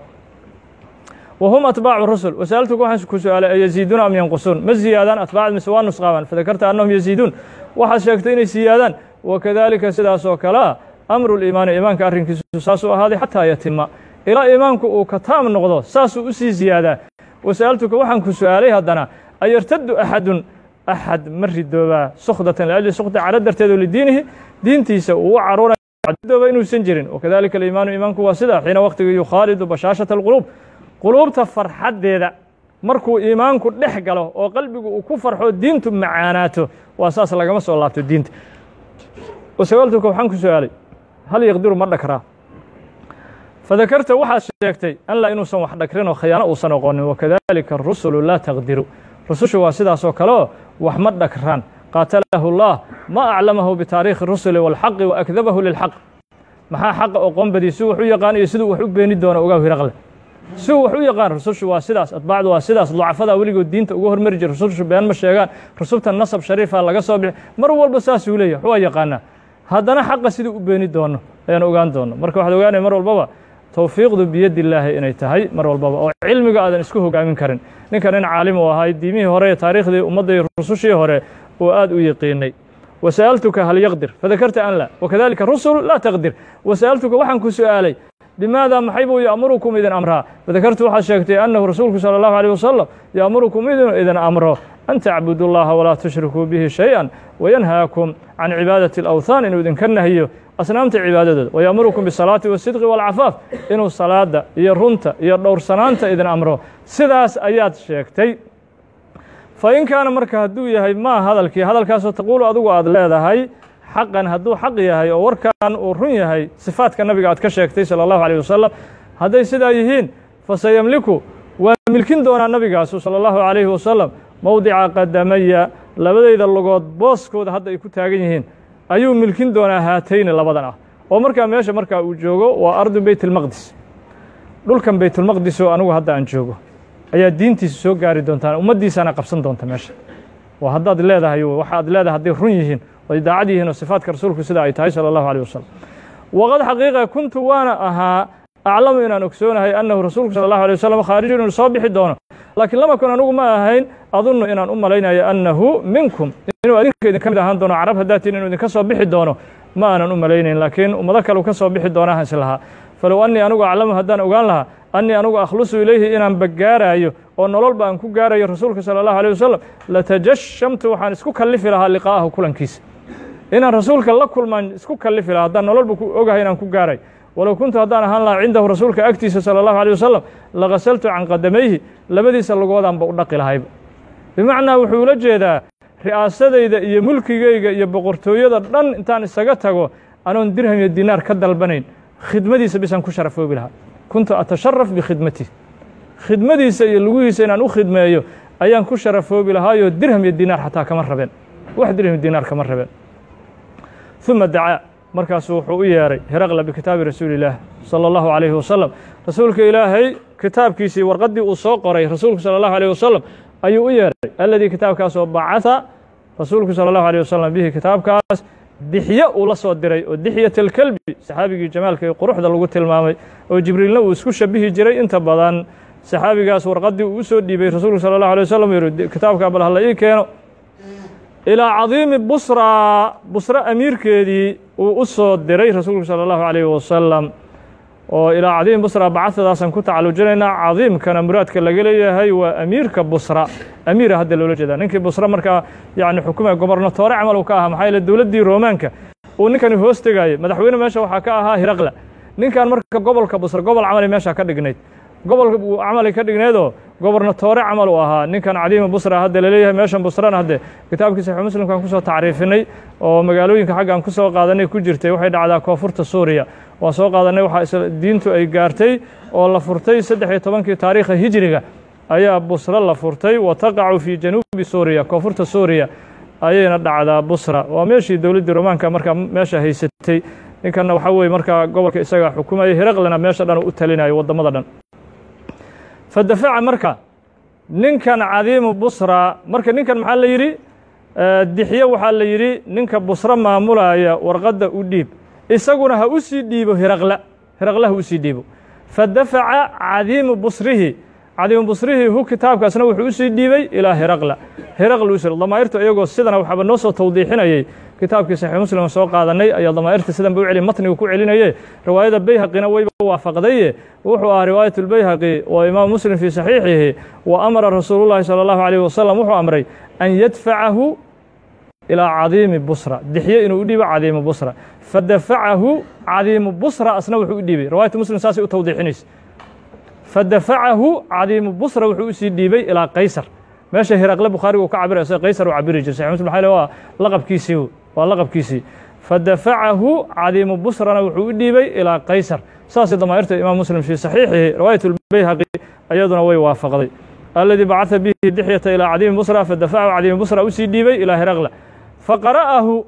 wa hum atbaacu rusul wasa'altuku waxaan ku su-aalay ayaziiduuna am yanqusuun ma ziyaadaan atbaacd mise waa nusqaaban fadakarta annahum yaziiduun waxaad sheegtay inay siyaadaan wakadalika sidaasoo kalea amru liimaani iimaanka arrinkiisu saasuu ahaaday xataa yatima ilaa iimaanku uu ka taam noqdo saasuu u sii ziyaadaa wasa'altuka waxaan ku su-aalay haddana ayartaddu axadun axad ma ridoobaa sukdatan liajli sukti caro darteedo lidiinihi diintiisa uu u caruuradooba inuusan jirin wakadalika aliimaanu iimaanku waa sida xiina waqtiga yukhaalidu bashaashata alquluub quluubta farxaddeeda markuu iimaanku dhex galo oo qalbigu uu ku farxo diintu macaanaato waa saas lagama soo laabto diinta wasagaaltuka waxaan ku su-aalay hal yaqdiru ma dhakraa fadakarta waxaad sheegtay an laa inuusan wax dhakrin oo khiyaano uusan oqonin wakadalika arusulu laa taqdiru rusushu waa sidaasoo kale oo wax ma dhakraan qaatalahu llah ma aclamahu bitaariikhi rusuli wاlxaqi waakdabahu lilxaq maxaa xaqa oqoonbadii si wax u yaqaan iyo siduu wax u beeni doono ogaa hiraqle si wax u yaqaan rusushu waa sidaas atbaacdu waa sidaas ducafadaa weligood diinta uga hormari jira rusushu been ma sheegaan rusubta nasab shariifa laga soo bixi mar walba saasuu leeyahy waa yaqaanaa haddana xaqa siduu u beeni doono ayaan ogaan doono marka waxaad ogaanaya mar walbaba towfiiqdu biyaddi illaahi inay tahay mar walbaba oo cilmiga aadan isku hogaamin karin ninkan nin caalim uu ahay diimihii hore ee taariikhdii ummaddii rusushii hore uu aad u yaqiinay wasa'altuka hal yaqdir fadakarta an la wakadalika rusul laa taqdir wasa'altuka waxaan ku su'aalay bimaada maxay buu ya'murukum idin amraa fadakartu waxaad sheegtay annahu rasuulku sala allahu alيh wasalam ya'murukum idin idin amro an tacbudu اllaha walaa tushrikuu bihi shay-an wayanhaakum can cibaadati اlawthaan inuu idinka nahiyo asnaamta cibaadadooda waya'murukum bisalaati wasidqi waalcafaaf inuu salaada iyo runta iyo dhowrsanaanta idin amro sidaas ayaad sheegtay fa in kaana marka hadduu yahay maa hadalkii hadalkaasoo taquulu adigu aad leedahay xaqan hadduu xaq yahay oo warkan uu run yahay sifaadka nabiga aad ka sheegtay sala allahu alيh wasalam hadday sidaa yihiin fasayamliku waa milkin doonaa nabigaasu sala allahu calayhi wasalam mowdica qadamaya labadayda logood booskooda hadda ay ku taagan yihiin ayuu milkin doonaa haatayni labadan ah oo markaa meesha markaa uu joogo waa ardu beyt اlmaqdis dhulkan beytulmaqdis oo anigu hadda aan joogo ayaa diintiisa soo gaari doontaan ummaddiisaana qabsan doonta meesha waa haddaad leedahay waxaad leedahay hadday run yihiin ay daacad yihiin oo sifaadka rasuulku sida ay tahay salى اllahu alيه wasalam waqad xaqiiqa kuntu waana ahaa aclamu inaan ogsoonahay annahu rasuulku sala allahu alay wasalam khaarijun inuu soo bixi doono laakiin lama kun anugu ma ahayn adunnu inaan u malaynayo annahu minkum inuu adinka idinka mid ahaan doono carab haddaatiin inuu idinka soo bixi doono ma aanan u malaynayn laakiin ummado kale u ka soo bixi doonaahan is lahaa falow annii anugu aclamu haddaan ogaan lahaa annii anugu akhlusu ilayhi inaan baggaaraayo oo nololba aan ku gaarayo rasuulka sala allahu alيh wasalam latajashamtu waxaan isku kallifi lahaa liqaa'ahu kulankiisa inaan rasuulka la kulmaan isku kallifi lahaa haddaan nololba ku ogahay inaan ku gaaray walow kuntu haddaan ahaan lahaa cindahu rasuulka agtiisa salى اllahu alيه wasalam lagasaltu can qadamayhi labadiisa lugoodanba u dhaqi lahayba bimacnaa wuxuu ula jeedaa ri'aasadayda iyo mulkigayga iyo boqortooyada dhan intaan isaga tago anoon dirham iyo dinaar ka dalbanayn khidmadiisa bisaan ku sharafoobi lahaa kuntu atasharaf bikhidmatih khidmadiisa iyo lugihiisa inaan u khidmeeyo ayaan ku sharafoobi lahaayoo dirham iyo dinaar xataa kama rabeen wax dirham iyo dinaar kama rabeen ثuma dacaa markaasu wuxuu u yeeray heraqla bikitaabi rasuuli illaah salى اllahu عalayhi wasalam rasuulka ilaahay kitaabkiisii warqaddii uu soo qoray rasuulku salى اllahu alيه wasalam ayuu u yeeray aladii kitaabkaasoo bacatha rasuulku salى اllahu alيه wasalam bihi kitaabkaas dixye uu la soo diray oo dixyat alkelbi saxaabigii jamaalka ee quruxda lagu tilmaamay oo jibriilna uu isku shabihi jiray inta badan saxaabigaas warqaddii uu u soo dhiibay rasuulku salى اllahu alيه wasalam yihi kitaabkaa bal hala ii keeno ilaa cadiimi busra busra amiirkeedii uu u soo diray rasuulku salى اllahu عalayh wasalam oo ilaa cadiimi busra bacadadaasaan ku tacalujinaynaa cadiimkana muraadka laga leeyahay waa amiirka busra amiira hadda loola jeedaa ninkii busra markaa yani xukumaya gobernatoore camal uu ka ahaa maxaa yeele dowladdii roomaanka uu ninkani hoos tegayey madaxweyne meesha waxaa ka ahaa hiraqla ninkan marka gobolka busra gobol camali meesha ka dhignayd gobol uu camali ka dhigneedoo gobernatoore camal uu ahaa ninkan cadiima busra hadda laleeyahay meeshan busrana hadde kitaabkii saxiix muslimkaan kusoo tacriifinay oo magaalooyinka xaggaan ku soo qaadanay ku jirtay waxay dhacdaa koonfurta suuriya waan soo qaadanay waxaa diintu ay gaartay oo la furtay saddex iyo tobankii taariikha hijriga ayaa busra la furtay wa taqacu fii januubi suuriya koonfurta suuriya ayayna dhacdaa busra waa meeshii dowladdii romaanka markaa meesha haysatay ninkanna waxaa weye markaa gobolka isagaa xukumayay hiraqlina meesha dhan u talinayo waddamada dhan fadafaca marka ninkan cadiimu busra marka ninkan maxaa la yidhi dixye waxaa la yidhi ninka busra maamulaya warqadda u dhiib isaguna ha u sii dhiibo hiraqla hiraqla ha u sii dhiibo fadafaca cadiimu busrihi cadiimu busrihi hu kitaabkaasna wuxuu u sii dhiibay ilaa hiraqla hiraqla u sir damaa'irtu iyagoo sidana waxaaba noo soo tawdiixinayay kitaabkii saxiix muslim soo qaadanay ayaa damaa'irta sidan ba u celi matnigu ku celinaye riwaayada bayhaqina wayba waafaqdaye wuxuu ahaa riwaayat اlbayhaqi oo imaam muslim fii saxiixihi wa amara rasuulu llahi salى اllahu عalيh wasalam wuxuu amray an yadfacahu ilaa cadiimi busra dixye inuu u dhiibo cadiimu busra fadafacahu cadiimu busra asna wuxuu u dhiibay riwaayata muslim saasay u tawdiixinaysa fadafacahu cadiimu busra wuxuu usii dhiibay ilaa qaysar meesha hiraqle bukhaariga uu ka cabiraya sida qaysar uu cabiri jiray saxix muslim maxaa waa laqabkiisii waa laqabkiisii fadafacahu cadiimu busrana wuxuu u dhiibay ilaa qaysar saasay damaa'irta imaam muslim fii saxiixihi riwaayat lbayhaqi iyaduna way waafaqday aladii bacatha bihi dixyata ilaa cadiimi busra fadafacahu cadiimi busra usii dhiibay ilaa hiraqla faqara'ahu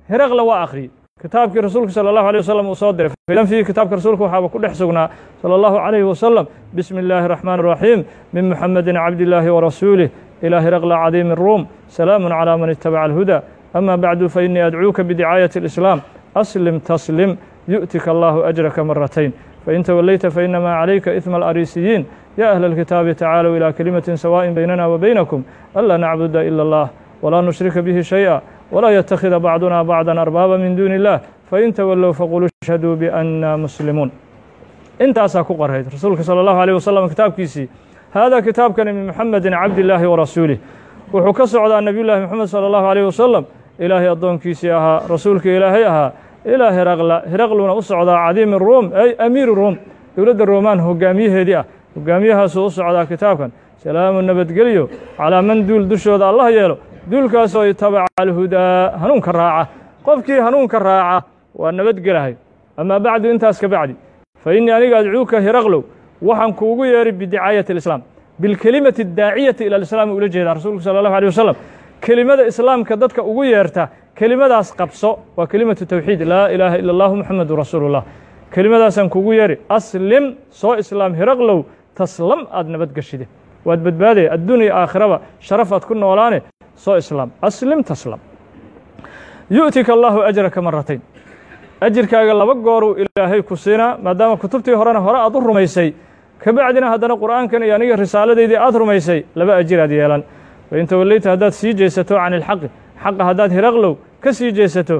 heraqla waa akhriyey kitaabkii rasuulka salى الlahu عalيه wasalam uu soo diray filan fiihi kitaabka rasuulka waxaaba ku dhex sugnaa salى الlahu عalayه wasalam bismi اllahi الرaxmaan الraxiim min muxamedi cabdillaahi warasuulih ilى heraqla cadiimi الruum salaamu calى man itabaca اlhuda ama bacdu fainii adcuuka bidicaayaة الإslaam aslim taslim yu'tika allahu ajraka maratayn fain tawallayta fainamaa calayka isma alariisiyiin ya ahla اlkitaabi tacaalow ilى kelimatin sawaءin baynana wa baynakum anlaa nacbuda ila اllah walaa nushrika bihi shayئa walaa yatakhida bacduna bacda arbaaba min duuni اllah fain tawallow faquluu ashhaduu bianna muslimuun intaasaa ku qorayd rasuulka salى اllahu alيه wasalam kitaabkiisii hada kitaabkani min muxamedi cabdillaahi warasuulih wuxuu ka socdaa nebiy llahi moxamed salى اllahu alيh wasalam ilaahay addoonkiisii ahaa rasuulkii ilaahay ahaa ilaa heraqla heraqluna u socdaa cadiimi ruum ay amiiri ruum dowladda roomaan hogaamiyaheedii ah hogaamiyahaasuu u socdaa kitaabkan salaamu nabadgelyo calaa man duul dushooda allah yeelo duulkaasoo itabaca alhudaa hanuunka raaca qofkii hanuunka raaca waa nabadgelahay amaa bacdu intaas ka bacdi fa innii aniga adcuuka heraqlow waxaan kuugu yeeray bidicaayati alislaam bilkelimati daaciyati ila alislaam ula jeedaa rasuulku sala allahu alيh wasalam kelimada islaamka dadka ugu yeerta kelimadaas qabso waa kelimatu tawxiid laa ilaaha ila allahu muxamadu rasuulu llah kelimadaasaan kugu yeeri aslim soo islaam heraqlow taslam aad nabadgeshide waad badbaadaya addunya aakhiraba sharaf aad ku noolaane soo islaam aslim taslam yu'tika allahu ajraka maratayn ajirkaaga laba gooruu ilaahay ku siinaa maadaama kutubtii horena hore aad u rumaysay kabacdina haddana qur'aankan iyo aniga risaaladaydii aad rumaysay laba ajir aad yeelan fain tawallayta haddaad sii jeesato can ilxaqi xaqa haddaad hiraqlow ka sii jeesato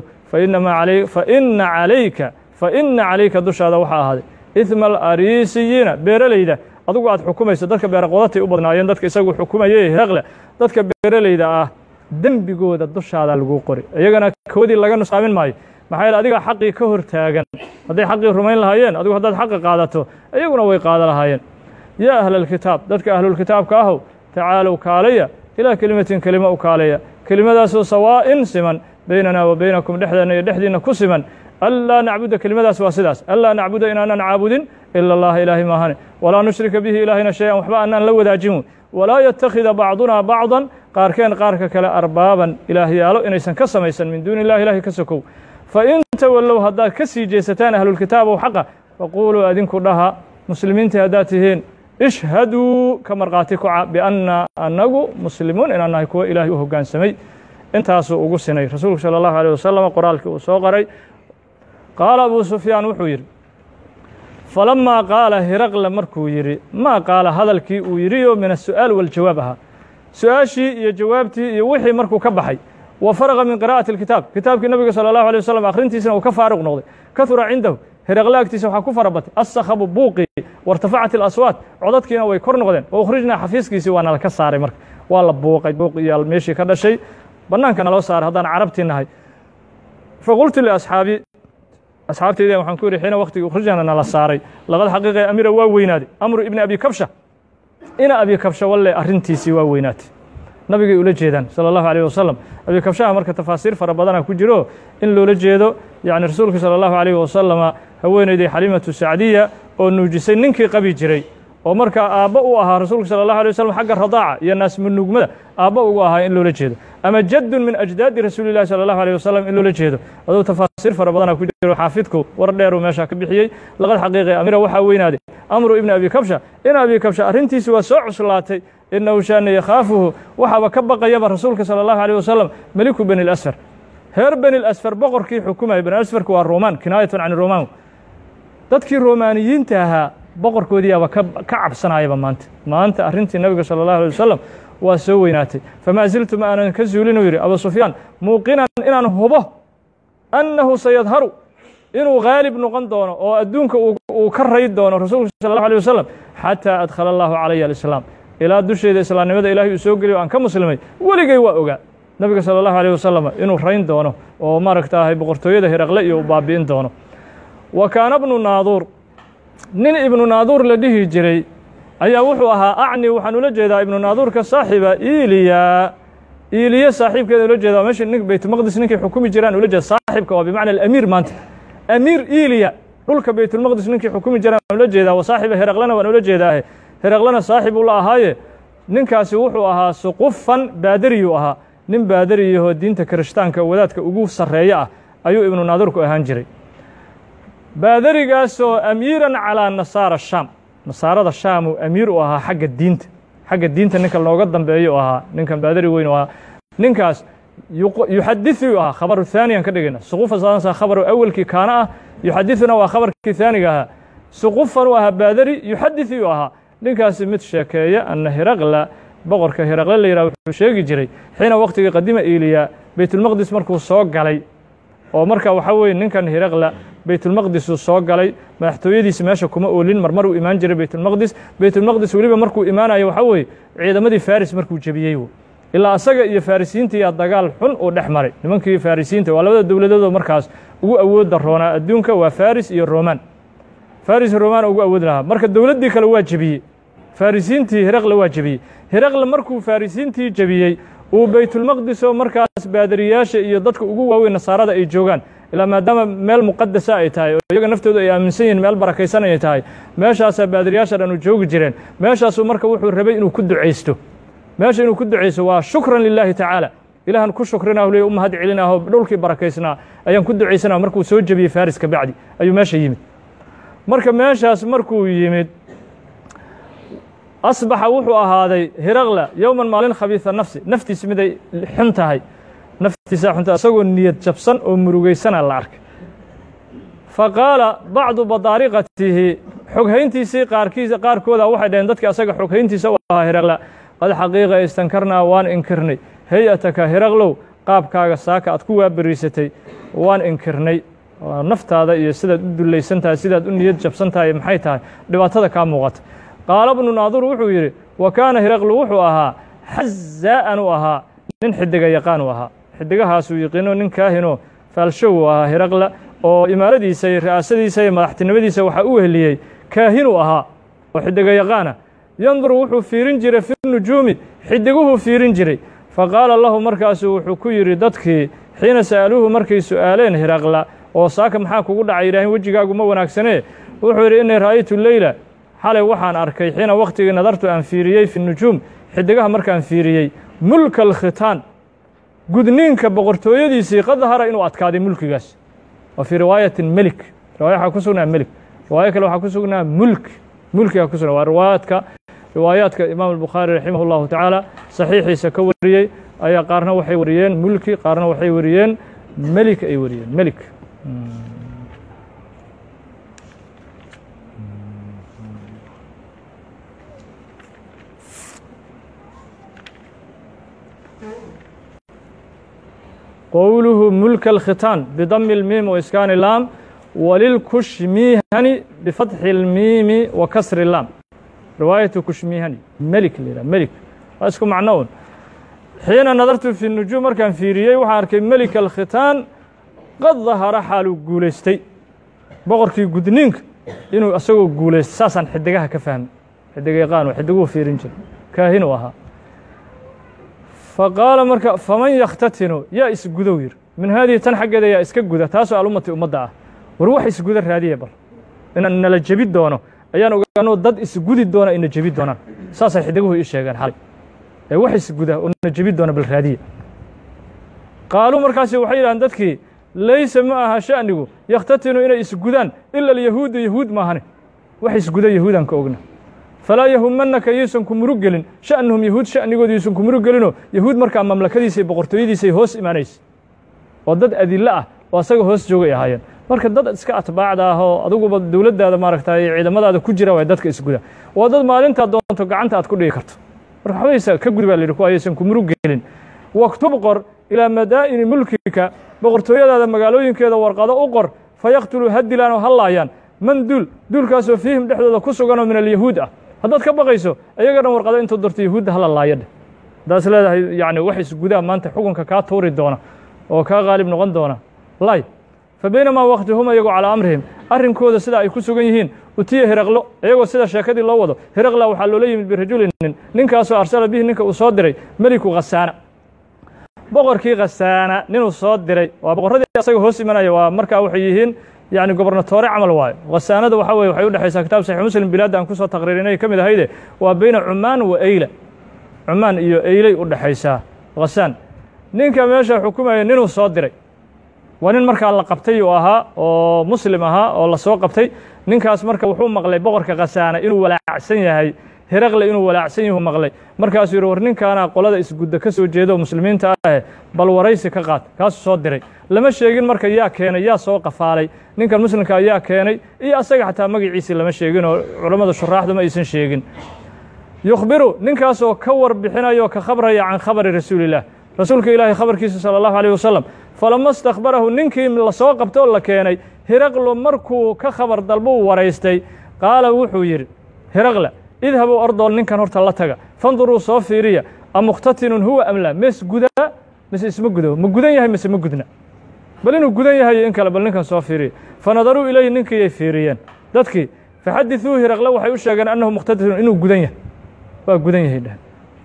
faina calayka faina calayka dushaada waxaa ahaaday idma alariisiyiina beeralayda adugu aad xukumayso dadka beeraqodatay u badnaayeen dadka isagu xukumayay hiraqle dadka beeralayda ah dembigooda dushaada laguu qori iyagana koodii laga nusaamin maayo maxaa yeele adigaa xaqii ka hor taagan hadday xaqii rumayn lahaayeen adigu haddaad xaqa qaadato iyaguna way qaada lahaayeen yaa ahla alkitaab dadka ahlulkitaabka ahow tacaalow kaalaya ilaa kelimatin kelimo u kaaleya kelimadaasoo sawaa'in siman baynanaa wa baynakum dhexdeenna iyo dhexdiinna ku siman anlaa nacbuda kelimadaas waa sidaas anlaa nacbuda inaanan caabudin ila allaha ilaahay maahane walaa nushrika bihi ilaahayna shay-an waxba annaan la wadaajin walaa yattakhida bacdunaa bacdan qaarkeen qaarka kale arbaaban ilaahyaalo inaysan ka samaysan min duuni illahi ilahay ka sokow fain tawallow haddaad ka sii jeesataan ahlulkitaabow xaqa faquuluu adinku dhaha muslimiintii haddaad tihiin ishhaduu ka markhaati kuca bianna annagu muslimuun inaan nahay kuwo ilaahay u hoggaansamay intaasuu ugu sinay rasuulku salى اllahu alيه wasalam qoraalkii uu soo qoray qaala abu sufyaan wuxuu yidhi falamaa qaala hiraqle markuu yidhi maa qaala hadalkii uu yidhi oo min asu'aal waljawaab ahaa su-aashii iyo jawaabtii iyo wixii markuu ka baxay wa faraqa min qira'ati اlkitaab kitaabkii nabiga salى اllahu alيه wasalam akhrintiisina uu ka faaruq noqday kahura cindahu hiraqle agtiisa waxaa ku fara batay assakhabu buuqii wartafacat ilaswaat codadkiina way kor noqdeen wa ukhrijnaa xafiiskiisii waa nala ka saaray marka waa la buuqay buuq iyo meeshii ka dhashay bannaanka naloo saaray haddaan carabtii nahay faqultu liasxaabi asxaabteyda waxaan ku yidhi xiina waktigii ukhrijana nala saaray laqad xaqiiqe amira waa weynaaday amru ibni abi kabsha ina abi kabsha walle arrintiisii waa weynaatay nabigay ula jeedaan salى اllahu alيه wasalam abi kabshaha marka tafaasiir fara badana ku jiro in loola jeedo yani rasuulka salى اllahu alيh wasalama haweeneyday xalimatu sacdiya oo nuujisay ninkii qabi jiray oo markaa aabbo u ahaa rasuulka salى اllahu alيه wasalam xagga radaaca iyo naasmunugmada aabbo ugu ahaa in loola jeedo ama jaddun min ajdaadi rasuuli llahi salى اllahu alيه wasalam in loola jeedo aduu tafaasiir fara badana ku jiro xaafidku war dheeruu meesha ka bixiyey laqad xaqiiqe amira waxaa weynaaday amru ibni abi kabsha in abi kabsha arrintiisi waa soo cuslaatay inahu shaana yakhaafuhu waxaaba ka baqayaba rasuulka salى اllahu alيه wasalam meliku beni اlasfar reer beni اlasfar boqorkii xukumaya beni asfarku waa roman kinaayatun can roman dadkii romaaniyiinta ahaa boqorkoodiiaba ka cabsanayaba maanta maanta arrintii nabiga salى اllahu alيه wasalam waa soo weynaatay famaa ziltu ma aanan ka zuulin uu yidhi abu sufyaan muuqinan inaan hubo annahu sayadharu inuu haalib noqon doono oo adduunka uu ka rayd doono rasuulka sal اllahu alيه wasalam xataa adkhala allahu calaya alislaam ilaa dusheeda islaamnimada ilahay uu soo geliyo aan ka muslimay weligay waa ogaa nabiga salى اllahu alيه wasalam inuu rayn doono oo maaragtaahay boqortooyada hiraqle iyo uu baabi'in doono wa kaana bnu naaduur nin ibnu naaduur la dhihi jiray ayaa wuxuu ahaa acni waxaan ula jeedaa ibnu naaduurka saaxiba iliya iliya saaxiibkeeda ula jeeda meesha nin baytulmaqdis ninkay xukumi jiraan ula jeeda saaxibka waa bimacna alamiir maanta amiir iliya dhulka baytulmaqdis ninkii xukumi jiraan waan ula jeedaa wa saaxiba heraqlena waan ula jeedaahe heraqlena saaxib uu la ahaaye ninkaasi wuxuu ahaa suqufan baadariyuu ahaa nin baadariyahoo diinta kirishtaanka wadaadka ugu sarreeya ah ayuu ibnu naadirku ahaan jiray baadarigaasoo amiiran calaa nasaara shaam nasaarada shaamuu amiir u ahaa xagga diinta xagga diinta ninka looga dambeeyo u ahaa ninkan baadari weyn u ahaa ninkaas yuxadiثu ahaa khabaru haaniyan ka dhigayna suqufa saansa khabaru awelkii kaana ah yuxadithuna waa khabarkii haaniga ahaa suqufan u ahaa baadari yuxadiثu u ahaa ninkaasi mid sheekeeya ana hiraqla boqorka hiraqle la yidhah wuxuu sheegi jiray xiina waqtigii qadima eliya beytulmaqdis markuu soo galay oo marka waxaa weeye ninkan hiraqla beytulmaqdisuu soo galay madaxtooyadiisi meesha kuma oolin marmar uu imaan jiray beytulmaqdis beytulmaqdis weliba markuu imaanayo waxaa weeye ciidamadii faris markuu jebiyey ilaa asaga iyo farisiintiiyaa dagaal xun uu dhex maray nimankii farisiinta waa labada dowladoodoo markaas ugu awoodda roonaa adduunka waa faris iyo roman faris iyo roman ugu awood lahaa marka dowladdii kale waa jebiyey farisiintii hiraqle waa jebiyey hiraqle markuu farisiintii jebiyey uu beytulmaqdisoo markaas baadariyaasha iyo dadka ugu waaweyn nasaarada ay joogaan ilaa maadaama meel muqadasa ay tahay oo iyaga naftoodu ay aaminsan yihiin meel barakaysan ay tahay meeshaasaa baadariyaasha dhan u joogi jireen meeshaasuu marka wuxuu rabay inuu ku ducaysto meesha inuu ku ducaysto waa shukran lilaahi tacaala ilahan ku shukrinah le u mahad celinaho dhulkii barakaysnaa ayaan ku ducaysanah markuu soo jebiyey faris ka bacdi ayuu meesha yimid marka meeshaas markuu yimid asbaxa wuxuu ahaaday hiraqla yowman maalin khabiisa nafsi naftiisi miday xun tahay naftiisa xunta isagoo niyad jabsan oo murugaysana la arkay fa qaala bacdu badaariqatihi xoghayntiisii qaarkiisa qaarkooda waxay dhaheen dadka asaga xoghayntiisa u ahaa hiraqla qad xaqiiqa istankarnaa waan inkirnay hay-ataka hiraqlow qaabkaaga saaka aad ku waaberiisatay waan inkirnay naftaada iyo sidaad u dullaysan tahay sidaad u niyad jabsan tahay maxay tahay dhibaatada kaa muuqata qaala bnu naadur wuxuu yidhi wa kaana hiraqlu wuxuu ahaa xazaa'an u ahaa nin xidiga yaqaan u ahaa xidigahaasuu yiqiino nin kaahinoo faalshow u ahaa hiraqla oo imaaradiisa iyo ra'aasadiisa iyo madaxtinimadiisa waxaa u weheliyey kaahinuu ahaa oo xidiga yaqaana yanduru wuxuu fiirin jiray fi nujuumi xidiguhuu fiirin jiray fa qaala lahu markaasuu wuxuu ku yidhi dadkii xiina sa'aluuhu markay su'aaleen hiraqla oo saaka maxaa kugu dhacay yidhaaheen wejigaagu ma wanaagsanee wuxuu yidhi innii ra'aytu leyla xalay waxaan arkay xiina wakhtigii nadartu aan fiiriyey fi nujuum xidigaha markaan fiiriyey mulka alkhitaan gudniinka boqortooyadiisii qad dahara inuu adkaaday mulkigaas wa fii riwaayatin melik riwaaya waxaa ku sugnaa melik riwaayo kale waxaa ku sugnaa mulk mulkiga ku sugnaa waa riwaayaadka riwaayaadka imaam albukhaari raximah اllahu tacaala saxiixiisa ka wariyey ayaa qaarna waxay wariyeen mulki qaarna waxay wariyeen melik ay wariyeen melik qowluhu mulka alkhitaan bidami اlmiim waiskaani اlaam walilkushmihani bifatxi اlmiimi wa kasri اlaam riwaayatu kushmihani melik la yidhaha melik waa isku macno un xiina nadartu fi nujuum markaan fiiriyey waxaan arkay melika alkhitaan qad dahara xaaluu guulaystay boqorkii gudniinka inuu isagoo guulaystay saasaan xidigaha ka fahmay xidiga yaqaan xidiguhu fiirin jira kaahinu ahaa fa qaala marka faman yakhtatinu yaa isgudow yir min haadihi tan xaggeeda yaa iska guda taasoo alummati ummadda ah war wax isguda raadiya bal inaan nala jebi doono ayaan ogaanoo dad isgudi doona ina jebi doonaan saasay xidiguhu ii sheegeen xalay ee wax isguda oo na jebi doona bal raadiya qaaluu markaasi waxay yidhahdeen dadkii laysa ma aha sha'nigu yakhtatinu inay isgudaan ila alyahuudu yahuud maahane wax isguda yahuudaan ka ogna falaa yahumanaka yaysan ku murug gelin sha'nuhum yahuud sha'nigooda yaysan ku murug gelinoo yahuud markaa mamlakadiisa iyo boqortooyadiisay hoos imaanaysa oo dad adillo ah oo asaga hoos joogay ahaayeen marka dad iska atbaacda ah oo adiguba dowladdaada maaragtay ciidamadaada ku jira waa dadka isguda waa dad maalintaad doonto gacanta aad ku dhigi karto marka waxbaysa ka gudi baa la yidhi kuwa ayaysan ku murug gelin waktub qor ilaa madaa'ini mulkika boqortooyadaada magaalooyinkeeda warqado u qor fayaktuluu ha dilaan oo ha laayaan man duul duulkaasoo fiihim dhexdooda ku suganoo min alyahuud ah haddaad ka baqayso ayaga dhan warqado intuu dorto yahuudda hala laaya dheh haddaas leedahay yacni wax isgudaa maanta xukunka kaa tuuri doona oo kaa qaalib noqon doona lay fa baynamaa wakti hum iyagoo calaa amrihim arrinkooda sida ay ku sugan yihiin utiya hiraqlo iyagoo sida sheekadii loo wado hiraqla waxaa loola yimid birajulin nin ninkaasoo arsala bihi ninka uu soo diray meliku khasaana boqorkii khasaana ninuu soo diray waa boqorradii asaga hoos imanaya waa markaa waxay yihiin yani gobernatoore camal waayo khasaanada waxa weye waxay u dhexaysaa kitaab saxiix muslim bilaadda aan kusoo taqriirinay ka mid ahayde waa beyna cumaan wa eyla cumaan iyo eylay u dhexaysaa khasaan ninka meesha xukumaya ninuu soo diray waa nin markaa la qabtay uu ahaa oo muslim ahaa oo la soo qabtay ninkaas marka wuxuu maqlay boqorka khasaana inuu walaacsan yahay heraqle inuu walaacsan yahu maqlay markaasuu yidhi war ninkaana qolada isgudda ka soo jeeda oo muslimiinta ahe bal waraysi ka qaad kaasuu soo diray lama sheegin marka yaa keenay yaa soo qafaalay ninkan muslimka yaa keenay iyo asaga xataa magaciisii lama sheegin oo culammada shuraaxdu ma aysan sheegin yukhbiru ninkaasoo ka warbixinaya oo ka khabraya can khabari rasuulilah rasuulka ilaahay khabarkiisa sala allahu alayh wasalam falama istakbarahu ninkii lasoo qabtay oo la keenay hiraqlo markuu ka khabar dalbuu waraystay qaala wuxuu yidhi hiraqla idhabuu ordool ninkan horta la taga fanduruu soo fiiriya amukhtatinun huwa amla mes gudaa mise isma gudo ma gudan yahay mise ma gudna bal inuu gudan yahay in kale bal ninkan soo fiiriya fanadaruu ilayhi ninkiiyay fiiriyeen dadkii faxadithuu hiraqle waxay u sheegeen annahu mukhtatinun inuu gudan yahay waa gudan yahay dheh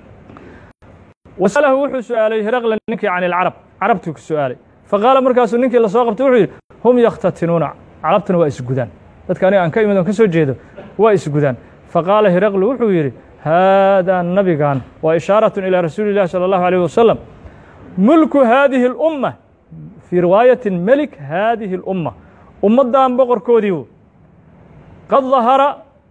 wasalahu wuxuu su-aalay hiraqle ninkii can ilcarab carabtuu ku su-aalay faqaala markaasuu ninkii lasoo qabtay wuxuu yidhi hum yakhtatinuuna carabtuna waa isgudaan dadka aniga aan ka imid on ka soo jeedo waa isgudaan faqaala hiraqlu wuxuu yidhi haadaa nabigan waa ishaaratun ilaa rasuuli illahi salى allahu alayh wasalam mulku haadihi اlumma fii riwaayatin melik haadihi اlumma ummaddan boqorkoodiiu qad dahara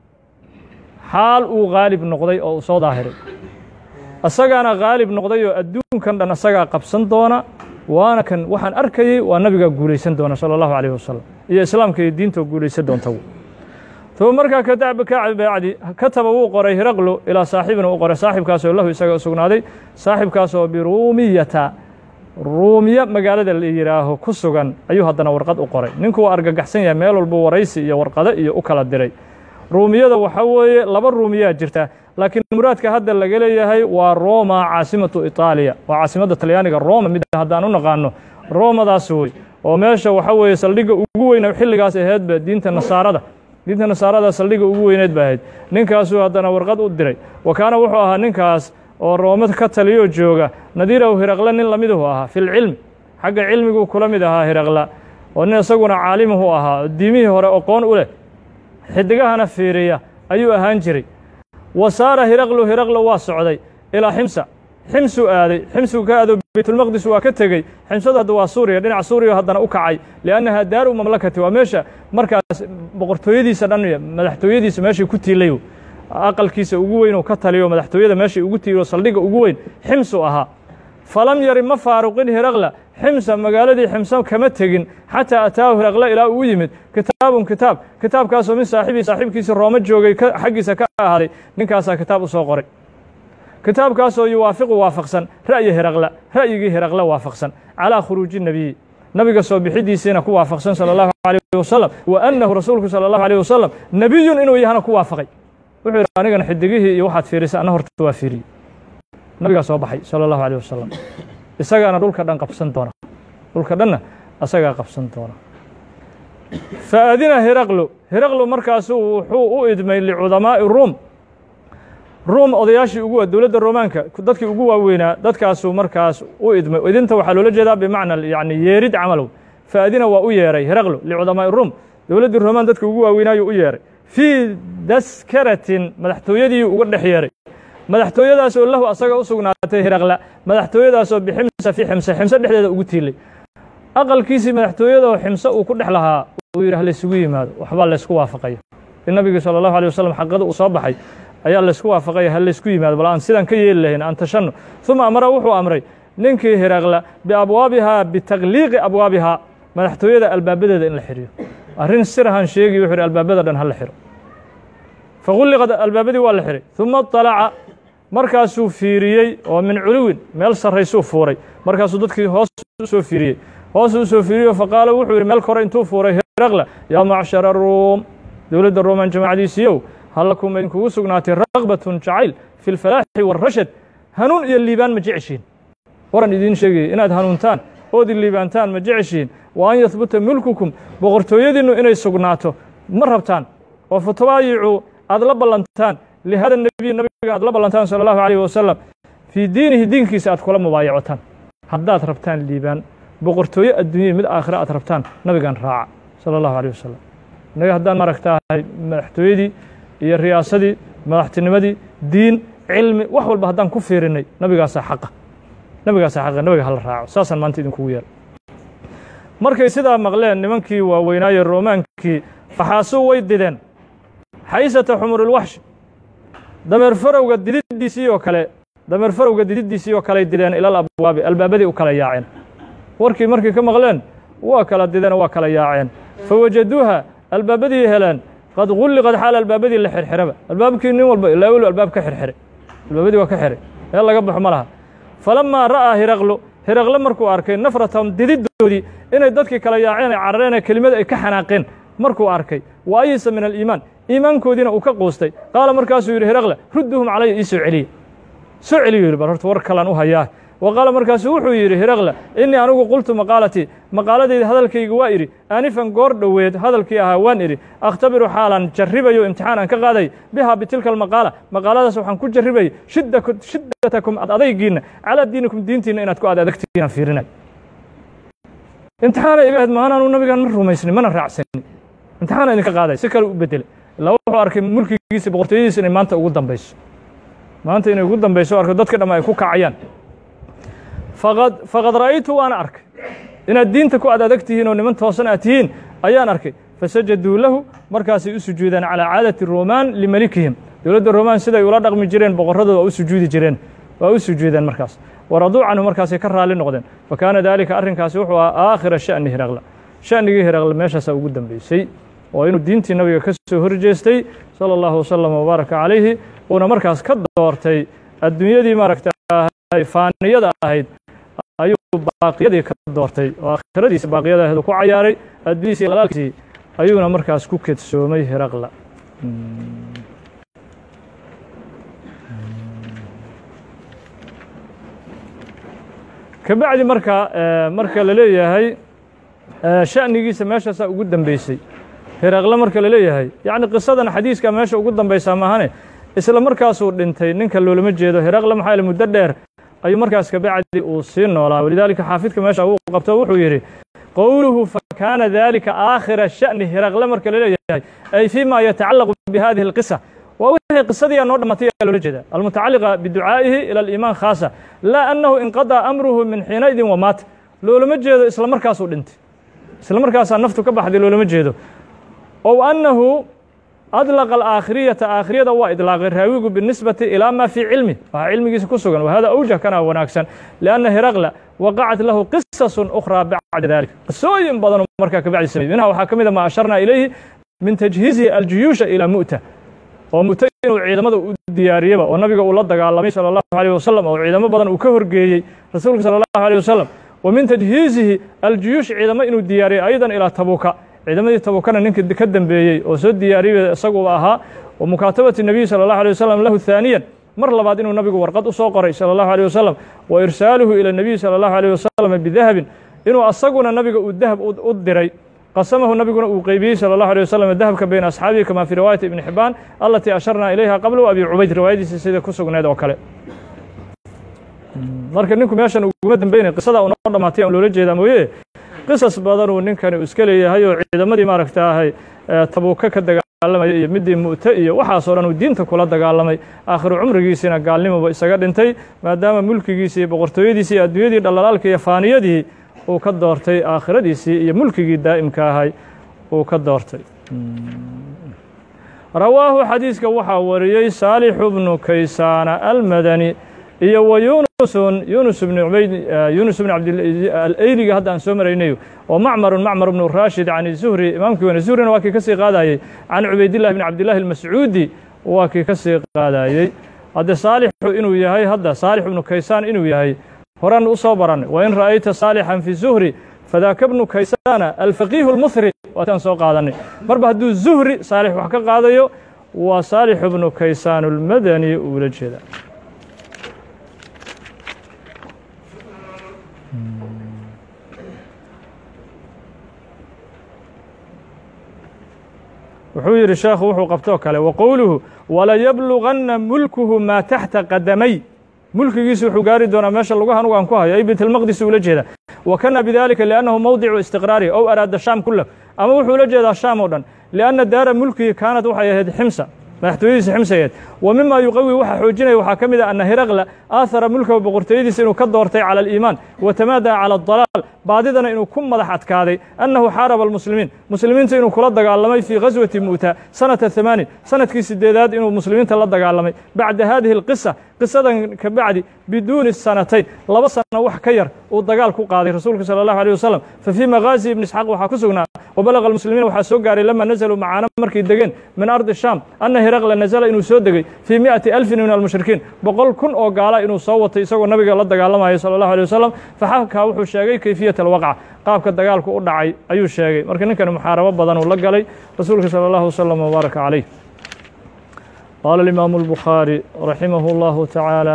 xaal uu gaalib noqday oo uu soo daahiray asagaana gaalib noqday oo adduunkan dhan asagaa qabsan doona waana kan waxaan arkayey waa nabigaa guulaysan doona salى allahu alayh wasalam iyo islaamka iyo diinta guulaysan doonta uma markaa kabacdi kataba wuu qoray hiraqlu ilaa saaxibina uu qoray saaxibkaasoo lahu isaga u sugnaaday saaxibkaasoo biruumiyata ruumiya magaalada la yidhaaho ku sugan ayuu haddana warqad u qoray ninku waa argagaxsan yahay meel walba waraysi iyo warqado iyo u kala diray ruumiyada waxa weeye laba ruumiyaa jirta laakiin muraadka hadda laga leeyahay waa roma caasimatu itaaliya waa caasimadda talyaaniga roma mid haddaan u naqaano romadaas wey oo meesha waxa weeye saldhigga ugu weyna xilligaas aheedba diinta nasaarada diinta nasaarada saldhigga ugu weyneed ba ahayd ninkaasuu haddana warqad u diray wa kaana wuxuu ahaa ninkaas oo rooma ka taliyoo jooga nadiirahu hiraqle nin lamiduhu ahaa fi lcilmi xagga cilmiguu kula mid ahaa hiraqla oo nin isaguna caalimuhu ahaa oo diimihii hore oqoon u leh xidigahana fiiriya ayuu ahaan jiray wa saara hiraqlu hiraqlo waa socday ilaa ximsa ximsuu aaday ximsuu ka aado baytulmaqdis waa ka tegey ximsadu hadda waa suuriya dhinaca suuriya haddana u kacay liannaha daaru mamlakati waa meesha markaas boqortooyadiisa dhan madaxtooyadiisa meeshay ku tiilay aqalkiisa ugu weyn uu ka taliyo madaxtooyada meeshay ugu tiiliyo saldhigga ugu weyn ximsuu ahaa falam yari ma faaruqin hiraqla ximsa magaaladii ximsa kama tegin xataa ataahu hiraqle ilaa uu yimid kitaabun kitaab kitaabkaasoo min saaxibii saaxiibkiisii rooma joogay xaggiisa ka ahaaday ninkaasaa kitaab u soo qoray kitaabkaasoo yuwaafiqu waafaqsan ra'yi hiraqla ra'yigii hiraqle waafaqsan calaa khuruuji nebiyi nabiga soo bixidiisiina ku waafaqsan salى اllahu عalيه wasalam wa annahu rasuulku salى اllahu عalيه wasalam nebiyun inuu yahana ku waafaqay wuxuu yidhi anigana xidigihii iyo waxaad fiirisa ana horta waa fiiriyey nabigaa soo baxay salى اllahu عalيه wasalam isagaana dhulka dhan qabsan doona dhulka dhanna asagaa qabsan doona faadina hiraqlu hiraqlu markaasu wuxuu u idmay licudamaa'i ruum ruum odayaashii ugu dowladda romaanka dadkii ugu waaweynaa dadkaasuu markaas u idmay idinta waxaa loola jeedaa bimacna yani yeerid camalow faadina waa u yeeray hiraqlu licudamaa'i ruum dowladdii romaan dadka ugu waaweynaayu u yeeray fii daskaratin madaxtooyadii uga dhex yeeray madaxtooyadaasoo lahu asaga u sugnaatay hiraqla madaxtooyadaasoo biximsa fii ximse ximse dhexdeeda ugu tiilay aqalkiisii madaxtooyadoo ximse uu ku dhex lahaa uu yidhi halaysugu yimaado waxbaa laysku waafaqaya in nabigi salى اllahu alيه wasalam xaqada uu soo baxay ayaa laysku waafaqaya ha laysku yimaado bal aan sidaan ka yeeli lahayn aan tashanno uma amara wuxuu amray ninkii hiraqla biabwaabihaa bitakliiqi abwaabihaa madaxtooyada albaabadeeda in la xiriyo arrin sirahan sheegi wuxuu yhi albaabada dhan ha la xiro fagulliqad albaabadii waa la xiray uma طalaca markaasuu fiiriyey oo min culuwin meel sarraysuu fuuray markaasuu dadkii hoos usoo fiiriyey hoosuu usoo fiiriyo faqaala wuxuu yidhi meel kore intuu fuuray hiraqla yaa macshara ruum dowladda rooman jamaacadiisiiyow hallakum idinkugu sugnaatay raqbatun jacayl fi lfalaaxi wاrashad hanuun iyo liibaan ma jeceshiin waran idiin sheegaya inaad hanuuntaan ood liibaantaan ma jeceshiin wa an yahbuta mulkukum boqortooyadiinnu inay sugnaato ma rabtaan oo fatabaayicu aad la ballantaan lihada nebiy nabiga aad la ballantaan salى اllahu عalيه wasalam fii diinihi diinkiisa aad kula mubaayacotaan haddaad rabtaan liibaan boqortooye adduunyada mid aakhira aad rabtaan nabigan raaca salى اllahu عalيه wasalam innaga haddaan maaragtahay madaxtooyadii iyo riyaasadii madaxtinimadii diin cilmi wax walba haddaan ku fiirinay nabigaasaa xaqa nabigaasa xaqiiqa nabiga hala raaco saasaan maanta idinkugu yeela markay sidaa maqleen nimankii waaweynaaye roomaankii faxaasuu way dideen xaysata xumurulwaxshi dameer farowga dididdiisii oo kale dameer farowga dididdiisii oo kaley dideen ilal abwaabi albaabadii u kala yaaceen warkii markay ka maqleen waa kala dideen waa kala yaaceen fa wajaduuha albaabadii heleen qad gulliqad xaal albaabadii la xirxiraba albaabkii nin walba ilaa welu albaab ka xirxiray albaabadii waa ka xiray meel laga baxo ma laha falamaa ra'aa hiraqlo hiraqle markuu arkay nafratahum dididdoodii inay dadkii kala yaaceen ay carareen ee kelimada ay ka xanaaqeen markuu arkay wa ayisa min aliimaan iimaankoodiina uu ka quustay qaala markaasuu yidhi hiraqle rudduhum calaya ii soo celiya soo celiyu yidhi bal horta war kalan u hayaa wa qaala markaasuu wuxuu yidhi hiraqle innii anigu qultu maqaalatii maqaaladayda hadalkayga waa idhi aanifan goor dhoweed hadalkii ahaa waan idhi akhtabiru xaalan jarribayo imtixaan aan ka qaaday bihaa bitilka almaqaala maqaaladaas waxaan ku jarribayay shiddatakum ad adaygiinna calaa diinikum diintiinna inaad ku ad adagtiin aan fiirinay imtixaana iga ahayd maanaanu nabigaan ma rumaysnin mana raacsanin imtixaana idinka qaaday si kale u bedelay ilaa wuxuu arkay mulkigiisa boqortooyadiisa inay maanta ugu dambayso maanta inay ugu dambayso arko dadka dhamma ay ku kacayaan faqad faqad ra'aytu waana arkay inaad diinta ku ad adag tihiin oo niman toosan aad tihiin ayaan arkay fasajaduu lahu markaasay u sujuudeen calaa caadati romaan limelikihim dowladda romaan siday ula dhaqmi jireen boqorradooda waa u sujuudi jireen waa u sujuudeen markaas waraduu canhu markaasay ka raalli noqdeen fa kaana daalika arrinkaasi wuxuu ahaa aakhira sha'ni hiraqla sha'nigii hiraqle meeshaasaa ugu dambeysay oo inuu diintii nabiga ka soo horjeestay sala allahu wasalam wabaaraka calayhi uuna markaas ka doortay adduunyadii maaragta faaniyada ahayd ayuu baaqiyadii ka doortay oo aakhiradiisa baaqiyada ahayd uu ku cayaaray adduunyadiisi qalaalkiisii ayuuna markaas ku kedsoomay hiraqla kabacdi marka marka la leeyahay sha'nigiisa meeshaasaa ugu dambeysay hiraqle marka la leeyahay yacni qisadan xadiiska meesha ugu dambaysaa maahane isla markaasuu dhintay ninka loolama jeedo hiraqle maxaa yaele muddo dheer ayuu markaas kabacdi uu sii noolaa walidaalika xaafidka meesha uu qabto wuxuu yidhi qowluhu fakaana dalika aakhira sha'ni hiraqle marka la leeyahay ay fii ma yatacallaqu bihadihi alqisa waa wixii qisadii noo dhammatay ayaa loola jeeda almutacalliqa biducaa'ihi ila aliimaan khaasa laa annahu inqadaa amruhu min xiinaidin wamaata loolama jeedo isla markaasuu dhintay isla markaasaa naftu ka baxday loolama jeedo ow annahu adlaqa alaakhiriyata aakhiriyada waa idlaaqay raawigu binisbati ilaa maa fii cilmi waxaa cilmigiisa ku sugan wahada awjah kana wanaagsan lianna hiraqla waqacat lahu qisasun ukhraa bacda dalik qisooyin badanoo markaa kabacdi sameeyey minha waxaa ka mid a maa asharnaa ilayhi min tajhiizihi aljuyuusha ilaa mu'ta oo mu'ta inuu ciidamada u diyaariyaba oo nabiga uu la dagaalamay sala allahu alayh wasalam oo ciidamo badan uu ka horgeeyey rasuulka sala allahu alayh wasalam wa min tajhiizihi aljuyuush ciidamo inuu diyaariyey aydan ilaa tabuka ciidamadii tabukana ninka ka dambeeyey oo soo diyaariyey isaguba ahaa wa mukaatabati nebiyi sala allahu alيh wasalam lahu haaniyan mar labaad inuu nabigu warqad u soo qoray sala allahu alيh wasalam wa irsaaluhu ila nebiyi sala allahu alيh wasalam bidahabin inuu asaguna nabiga uu dahab u diray qasamahu nabiguna uu qeybiyey salى الlaه عليه وsلم dahabka bayna asxaabihi kama fii riwaayati ibni xibaan alatii asharnaa ilayha qabla abi cubayd riwaayadiisa sida ku sugneed oo kale marka ninku meeshan uguma dambeynay qisada u noo dhamaatay aan loola jeedaa mooye qisas badanuu ninkani uu iska leeyahay oo ciidamadii maaragta ahay tabuuka ka dagaalamaya iyo midii mu'te iyo waxaasoo dhan uu diinta kula dagaalamay aakhiru cumrigiisiina gaalnimoba isaga dhintay maadaama mulkigiisii iyo boqortooyadiisii iyo adduunyadii dhallalaalka iyo faaniyadii uu ka doortay aakhiradiisii iyo mulkigii daa'imka ahay uu ka doortay rawaahu xadiiska waxaa wariyey saalixu bnu kaysaana almadani iyo wa yunusun yunus bn ubayd yunus bn abdalayliga hadda aan soo maraynayo oo macmarun macmar bnu raashid can zuhri imaamkii weyne zuhrina waa kii ka sii qaadayey can cubaydillahi bn cabdillahi almascuudi waa kii ka sii qaadayey hadde saalixu inuu yahay hadda saalix ibnu kaysaan inuu yahay horan u soo baranay wain ra'ayta saalixan fi zuhri fadaaka bnu kaysaana alfaqiihu اlmuhri waataan soo qaadanay marba hadduu zuhri saalix wax ka qaadayo waa saalixu bnu kaysaan اlmadani uula jeeda wuxuu yidhi sheekhu wuxuu qabtoo kale wa qowluhu walayabluganna mulkuhu maa taxta qadamay mulkigiisu wuxuu gaari doonaa meesha lagu hanugu aan ku hayo ay baytlmaqdis ula jeeda wa kana bidalika liannahu mowdicu istiqraarihi ow araada shaam kulah ama wuxuu ula jeedaa shaam oo dhan lianna daara mulkihi kaanad waxay ahayd ximsa madaxtooyadiisa ximsayeed wa mima yuqawi waxaa xoojinaya waxaa ka mid ah ana hiraqla aahara mulkahu boqortooyadiisa inuu ka doortay cala aliimaan wa tamaadaha cala adalaal baadidana inuu ku madax adkaaday annahu xaaraba almuslimiin muslimiinta inuu kula dagaalamay fii ghaswati muuta sanata hamaanin sanadkii sideedaad inuu muslimiinta la dagaalamay bacda hadihi alqisa qisadan ka bacdi biduuni sanatayn laba sano wax ka yar uu dagaal ku qaaday rasuulka sala allahu alيh wasalam fa fii maghaazi ibni isxaaq waxaa ku sugnaa wabalaga almuslimiin waxaa soo gaaray lama nazaluu macaana markay degeen min ardi shaam anna hiraqla nazala inuu soo degey fii mi'ati alfin min almushrikiin boqol kun oo gaala inuu soo watay isagoo nabiga la dagaalamayo sala allahu alيh wasalam faxakaa wuxuu sheegay kayfiyat alwaqca qaabka dagaalku u dhacay ayuu sheegay marka ninkani muxaarabo badan uu la galay rasuulka salى allahu wasalam wbaaraka calayh qaala alimaamu albukhaari raximah اllahu tacaala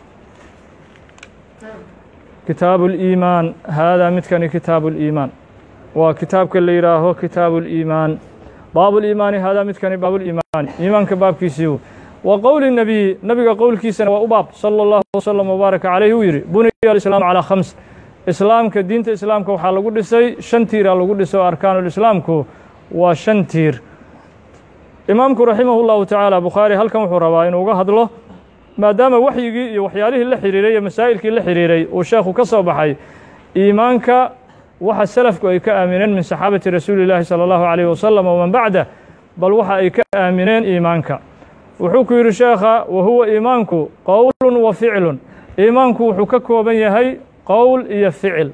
kitaabu اliimaan haadaa midkani kitaabu اliimaan waa kitaabka la yidhaaho kitaabu اliimaan baabu liimaani haadaa midkani baabuliimaani iimaanka baabkiisiiu wa qowli nebiyi nabiga qowlkiisana waa u baab salى اllahu wslm wbaaraka calayh uu yidhi buniya alislaamu calaa khams islaamka diinta islaamka waxaa lagu dhisay shan tiiraa lagu dhisay oo arkaanulislaamku waa shan tiir imaamku raximah اllahu tacaala bukhaari halkan wuxuu rabaa inuu uga hadlo maadaama waxyigii iyo waxyaalihii la xiriiray iyo masaa'ilkii la xiriiray uu sheekhu ka soo baxay iimaanka waxa selafku ay ka aamineen min saxaabati rasuuli اllaahi salى اllahu عalيh wasalam waman bacdah bal waxa ay ka aamineen iimaanka wuxuu ku yidhi sheekha wa huwa iimaanku qowlu wa ficlu iimaanku wuxuu ka kooban yahay qowl iyo ficil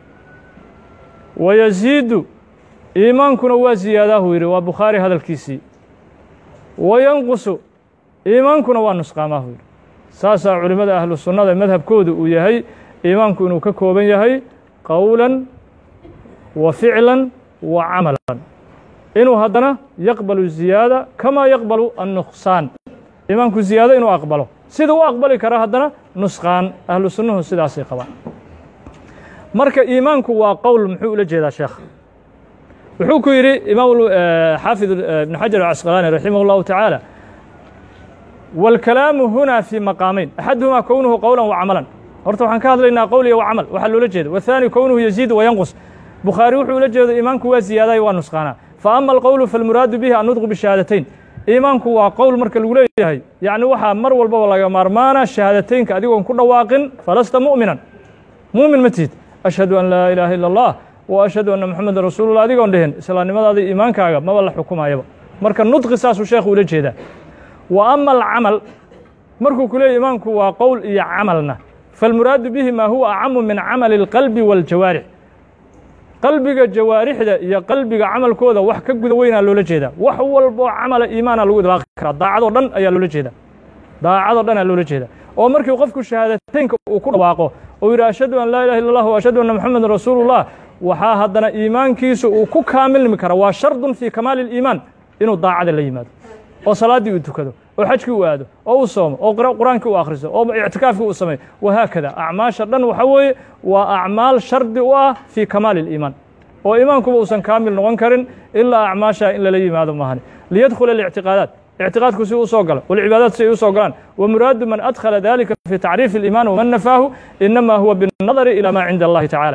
wa yasiidu iimaankuna waa ziyaadaahuu yidhi waa bukhaari hadalkiisii wa yanqusu iimaankuna waa nusqaamahu yidhi saasaa culimmada ahlu sunnada madhabkoodu uu yahay iimaanku inuu ka kooban yahay qowlan wa ficlan wa camalan inuu haddana yaqbalu ziyaada kamaa yaqbalu annuqsaan iimaanku ziyaado inuu aqbalo sida u aqbali kara haddana nusqaan ahlu sunnuhu sidaasay qabaan marka iimaanku waa qowl muxuu ula jeedaa sheekh wuxuu ku yidhi imaam xaafid ibn xajar acasqalaani raximah اllahu tacaala wاlkalaamu huna fii maqaamayn axaduhumaa kownuhu qowla wa camalan horta waxaan ka hadlaynaa qowliya wa camal waxaa loola jeeda waثaani kownuhu yaziid wa yanqus bukhaari wuxuu ula jeedo iimaanku waa ziyaadayo waa nusqaanaa fa ama alqowlu falmuraadu bihi annudqu bishahaadatayn iimaanku waa qowl marka lagu leeyahay yacni waxaa mar walbaba laga maarmaana shahaadateynka adigoon ku dhawaaqin falasta mu'minan muumin ma tihid ashhadu an laa ilaaha ila اllah wa ashhadu anna moxamedan rasuulullah adigoon dhehen islaamnimadaada iimaankaaga maba la xukumayaba marka nudqi saasuu sheekhu ula jeedaa wa ama alcamal markuu ku leeyay iimaanku waa qowl iyo camalna falmuraadu bihi maa huwa acamu min camali اlqalbi wاljawaarix qalbiga jawaarixda iyo qalbiga camalkooda wax ka guda weynaa loola jeedaa wax walboo camala iimaana lagu idlaaqi karaa daacadoo dhan ayaa loola jeedaa daacadoo dhan ayaa loola jeedaa oo markii qofku shahaadateynka uu ku dhawaaqo oo yidhi ashhadu an laa ilaha illa allah wa ashhadu anna moxamedan rasuulullah waxaa haddana iimaankiisu uu ku kaamilmi kara waa shardun fii kamaali اliimaan inuu daacada la yimaado oo salaaddii uu tukado oo xajkii uu aado oo uu soomo oo qur-aankii uu akhriso oo ictikaafkii uu sameeyo wahaakada acmaasha dhan waxa weeye waa acmaal shardi u ah fii kamaali اliimaan oo iimaankuba uusan kaamil noqon karin ilaa acmaasha in lala yimaado maahani liyadkhula اlictiqaadaat ictiqaadku si u soo galo walcibaadaat si ay u soo galaan wa muraadu man adkhala dalika fi tacriifi اliimaan waman nafaahu inama huwa biالnadari ilى ma cinda allahi tacaala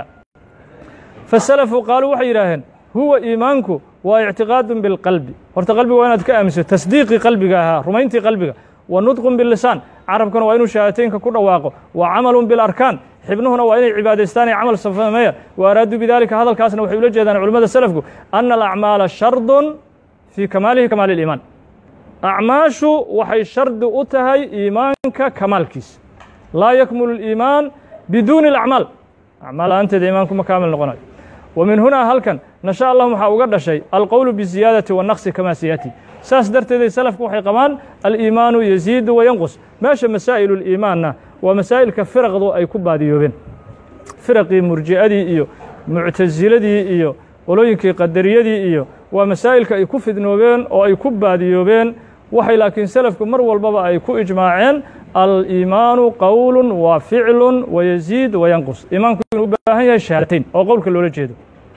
fasalafu qaaluu waxay yidhaaheen huwa iimaanku waa ictiqaadu biاlqalbi horta qalbiga waa inaad ka aaminso tasdiiqii qalbiga ahaa rumayntii qalbiga wa nudqun bilisaan carabkana waa inuu shahaadateynka ku dhawaaqo wa camalun bilarkaan xibnuhuna waa inay cibaadaystaan ee camal sameeyaan wa araaduu bidalika hadalkaasna waxay ula jeedaan culimmada selafku ana alacmaala shardun fii kamaalihi kamaali اliimaan acmaashu waxay shardi u tahay iimaanka kamaalkiisa laa yakmulu اliimaan biduuni اlacmaal acmaal la-aanteeda iimaanku ma kaamil noqonayo wa min hunaa halkan nasha allah waxaa uga dhashay alqowlu biziyaadati wannaqsi kamaa siyati saas darteeday salafku waxay qabaan aliimaanu yaziidu wa yanqus meesha masaa'ilu liimaanna waa masaa'ilka firaqdu ay ku baadiyoobeen firaqii murji'adii iyo muctasiladii iyo qolooyinkii qadariyadii iyo waa masaa'ilka ay ku fidnoobeen oo ay ku baadiyoobeen waxay laakiin selafku mar walbaba ay ku ijmaaceen aliimaanu qowlu wa ficlu wa yaziid wa yanqus iimaanku inuu u baahan yahay shahaadateyn oo qowlka loola jeedo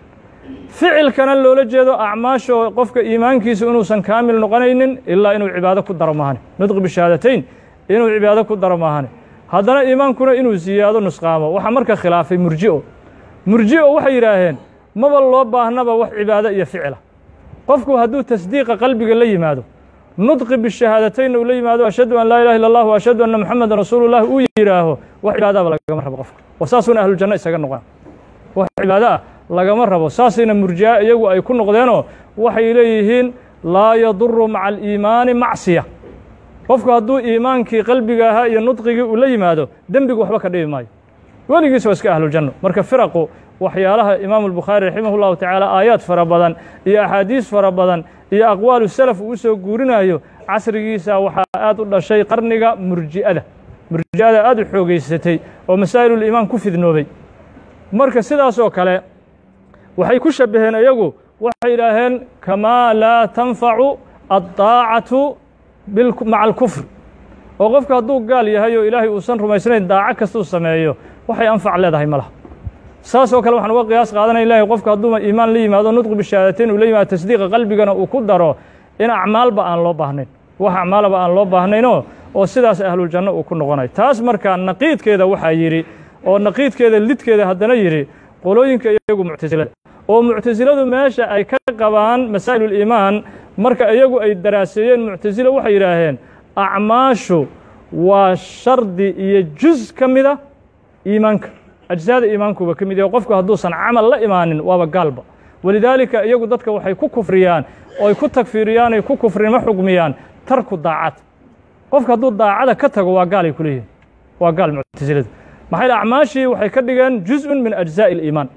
ficilkana loola jeedo acmaasho qofka iimaankiisu inuusan kaamil noqonaynin ilaa inuu cibaado ku daro maahane nudqi bishahaadateyn inuu cibaado ku daro maahane haddana iimaankuna inuu ziyaado nusqaamo waxaa marka khilaafay murji'o murji'o waxay yidhaaheen maba loo baahnaba wax cibaado iyo ficila qofku hadduu tasdiiqa qalbiga la yimaado nudqi bishahaadatayn uu la yimaado ashhadu an laa ilaha illa allah wa ashhadu anna moxamedan rasuululah uu yidhaaho wax cibaadaaba lagama rabo qofka wa saasuuna ahlujanno isaga noqon wax cibaado ah lagama rabo saasayna murji'a iyagu ay ku noqdeenoo waxay leeyihiin laa yaduru maca aliimaani macsiya qofku hadduu iimaankii qalbiga ahaa iyo nudqigii uu la yimaado dembigu waxba ka dhibi maayo weligiis waa iska ahlujanno marka firaqu waxyaalaha imaamu albukhaari raximah llahu tacaala aayaad fara badan iyo axaadiis fara badan iyo aqwaalu salaf uu usoo guurinayo casrigiisa waxaa aad u dhashay qarniga murji'ada murji'ada aad u xoogeysatay oo masaa'iluliimaan ku fidnoobay marka sidaasoo kale waxay ku shabbaheen iyagu waxay yidhaaheen kamaa laa tanfacu addaacatu maca alkufr oo qofka hadduu gaal yahay oo ilaahay uusan rumaysnayn daaco kastuu sameeyo waxay anfac leedahay ma laha saasoo kale waxaan uga qiyaas qaadanaya ilahay qofka hadduu iimaan la yimaado nudqi bishahaadateyn uu la yimaado tasdiiqa qalbigana uu ku daro in acmaalba aan loo baahnayn wax acmaalaba aan loo baahnaynoo oo sidaas ahluljanno uu ku noqonayo taas markaa naqiidkeeda waxaa yidhi oo naqiidkeeda lidkeeda haddana yidhi qolooyinka iyagu muctasilada oo muctasiladu meesha ay ka qabaan masaa'iluliimaan marka iyagu ay daraaseeyeen muctasilo waxay yidhaaheen acmaashu waa shardi iyo juz ka mida iimaanka ajsaada iimaankuba ka mid yahe qofku hadduusan camal la imaanin waaba gaalba walidaalika iyagu dadka waxay ku kufriyaan oo ay ku tagfiiriyaan ay ku kufrinimo xugmiyaan tarku daacad qofka hadduu daacada ka tago waa gaalay ku leeyihin waa gaal muctasiladu maxaa yidhi acmaashii waxay ka dhigeen juz'un min ajzaa'i aliimaan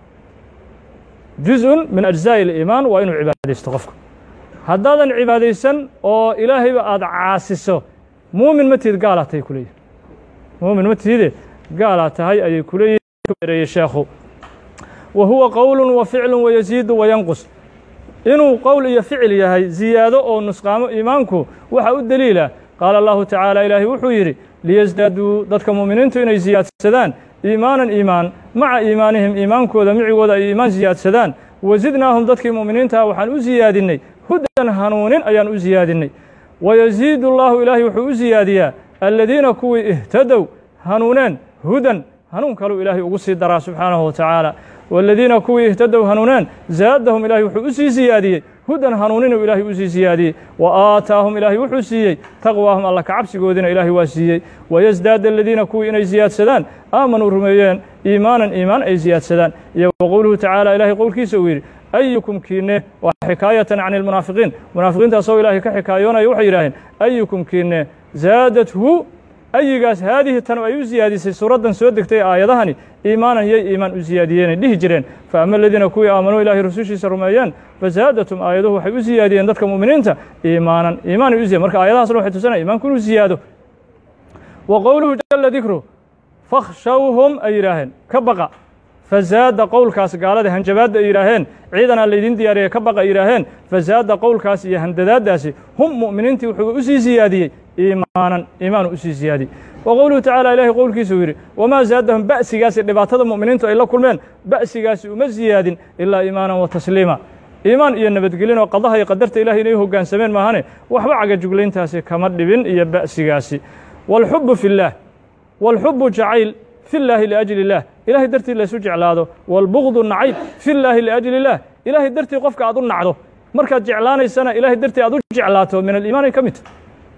juz'un min ajzaa'i aliimaan waa inuu cibaadaysto qofka haddaadan cibaadaysan oo ilaahayba aada caasiso muumin ma tihid gaalaa tahay ku leeyihin muumin ma tihide gaalaa tahay ayay ku leeyihin sheekhu wa huwa qowlu wa ficlu wayasiidu wayanqus inuu qowl iyo ficil yahay ziyaado oo nusqaamo iimaanku waxaa u deliila qaala allahu tacaala ilaahay wuxuu yidhi liyasdaaduu dadka mu'miniintu inay siyaadsadaan iimaanan iimaan maca iimaanihim iimaankooda micigooda ay iimaan siyaadsadaan wasidnaahum dadkii mu'miniintaha waxaan u siyaadinnay hudan hanuunin ayaan u siyaadinnay wayasiidu allaahu ilaahay wuxuu u siyaadiyaa aladiina kuwii ihtadow hanuuneen hudan hanuun kaluu ilaahay ugu sii daraa subxaanahu wa tacaala waaladiina kuwii ihtadow hanuuneen zaadahum ilaahay wuxuu u sii siyaadiyey hudan hanuuninuu ilaahay u sii siyaadiyey wa aataahum ilaahay wuxuu siiyey taqwaahum alla kacabsigoodiina ilaahay waa siiyey wayasdaada aladiina kuwii inay siyaadsadaan aamanuu rumeeyeen iimaanan iimaan ay siyaadsadaan iyo wa qowluhu tacaala ilaahay qowlkiisa uu yidhi ayukum kiinne waa xikaayatan can ilmunaafiqiin munaafiqiinta asagoo ilaahay ka xikaayoonaya waxay yidhaaheen ayukum kiinne zaadathu ayigaas haadihi tan ay u siyaadisay suuraddan soo degtay aayadahani iimaanan yay iimaan u siyaadiyeenay dhihi jireen fa ama aladiina kuwii aamanuu ilaahay rasushiisa rumeeyeen fazaadatum aayaduhu waxay u siyaadiyeen dadka mu'miniinta iimaanan iimaanay u ziyad marka aayadahaasna waxay tusanaya iimaanku inuu siyaado wa qowluhu jala dikru fakhshawhum ay yidhaaheen ka baqa fazaada qowlkaas gaalada hanjabaadda ay yidhaaheen ciidanaa laydin diyaariya ka baqa ay yidhaaheen fazaada qowlkaas iyo handadaaddaasi hum mu'miniintii wuxuu u sii siyaadiyey iimaanan iimaanu u sii siyaadiyey wa qowluhu tacaala ilaahay qowlkiisa uu yidhi wamaa zaadahum ba'sigaasi dhibaatada mu'miniintu ay la kulmeen ba'sigaasi uma siyaadin ilaa iimaanan wa tasliima iimaan iyo nabadgelin oo qadaha iyo qadarta ilahay inay hoggaansameen maahane waxba cagajuglayntaasi kama dhibin iyo ba'sigaasi waalxubbu fi llaah waalxubbu jacayl fi llaahi liajli illaah ilahay dartii laysu jeclaado waalbugdu nacayb fi llaahi liajli illaah ilaahay dartii qofka aad u nacdo markaad jeclaanaysana ilahay dartii aad u jeclaato min aliimaanay ka midta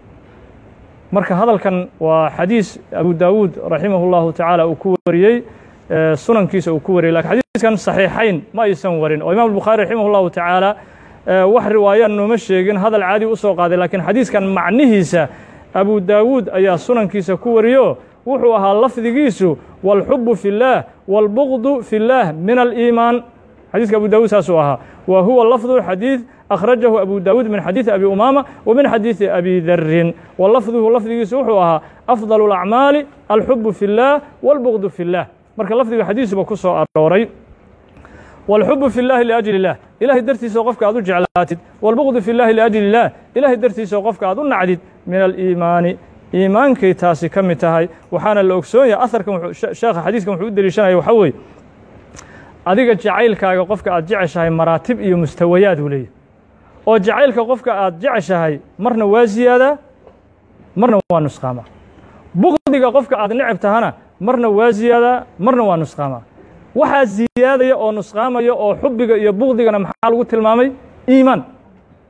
marka hadalkan waa xadiis abu daawuud raximah اllahu tacaala uu ku wariyey sunankiisa uu ku wariyey lakin xadiiskan saxiixayn ma aysan warin oo imam الbukhaari raximah اllahu tacaala wax riwaayaan nooma sheegin hadal caadi u soo qaaday lakiin xadiiskan macnihiisa abu daawuud ayaa sunankiisa ku wariyo wuxuu ahaa lafdigiisu wاlxubu fi اllaah wاlbugdu fi اllaah min aliimaan xadiiska abu daawuud saasuu ahaa wa huwa lafdu xadiid akhrajahu abu daawuud min xadiidi abi umaama wa min xadiidi abi darin wa lafduhu lafdigiisu wuxuu ahaa afdal اlacmaali alxubu fi اllaah wاlbugdu fi اllah marka lafdiga xadiisuba ku soo arooray wاlxubu fi اllahi liajli اllah ilahay dartiisao qofka aad u jeclaatid wاlbugdu fi اllahi liajli اllah ilahay dartiisao qofka aad u nacdid min aliimaani iimaankay taasi ka mid tahay waxaana la ogsoon yahay aharkan sheekha xadiiskan wuxuu u deliishanaya waxaa weeye adiga jacaylkaaga qofka aad jeceshahay maraatib iyo mustawayaad uu leeyahy oo jacaylka qofka aad jeceshahay marna waa ziyaadaa marna waa nusqaamaa bugdiga qofka aad neceb tahana marna waa ziyaadaa marna waa nusqaamaa waxaa ziyaadaya oo nusqaamaya oo xubbiga iyo bugdigana maxaa lagu tilmaamay iimaan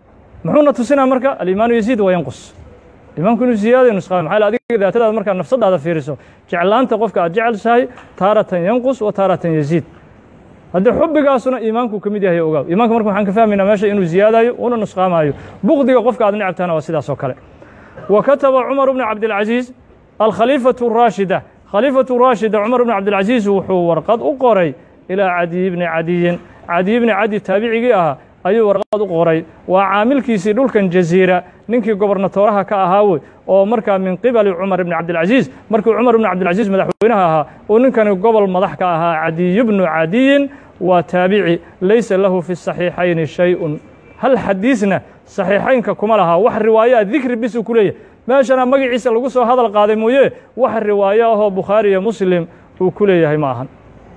muxuuna tusinaa marka aliimaanu yaziid wa yanqus iimaanku inuu ziyaadayo nusqaami maxaa adiga daatadaada markaad nafsadaada fiiriso jeclaanta qofka aad jecelshahay taaratan yanqus wa taaratan yaziid haddii xubbigaasuna iimaanku ka mid yahay ogaaw iimanka marka waxaan ka fahmaynaa meesha inuu ziyaadayo una nusqaamayo bukdiga qofka aad necabtahana waa sidaas oo kale wa kataba cumar bnu cabdilcaziiz alkhaliifatu raashida khaliifatu raashida cumar bnu cabdilcaziiz wuxuu warqad u qoray ilaa cadiy bni cadiyin cadiy bni cadi taabicigii ahaa ayuu warqad u qoray waa caamilkiisii dhulkan jaziira ninkii gobernatooraha ka ahaa wey oo markaa min qibali cumar ibni cabdilcaziiz markii cumar ibni cabdilcaziiz madaxweynaha ahaa uu ninkani gobol madax ka ahaa cadiy bnu cadiyin waa taabici laysa lahu fi saxiixayni shay-un hal xadiisna saxiixaynka kuma lahaa wax riwaayaa dikri bisuu ku leeyahay meeshana magaciisa lagu soo hadal qaaday mooye wax riwaayo ahoo bukhaari iyo muslim uu ku leeyahay ma ahan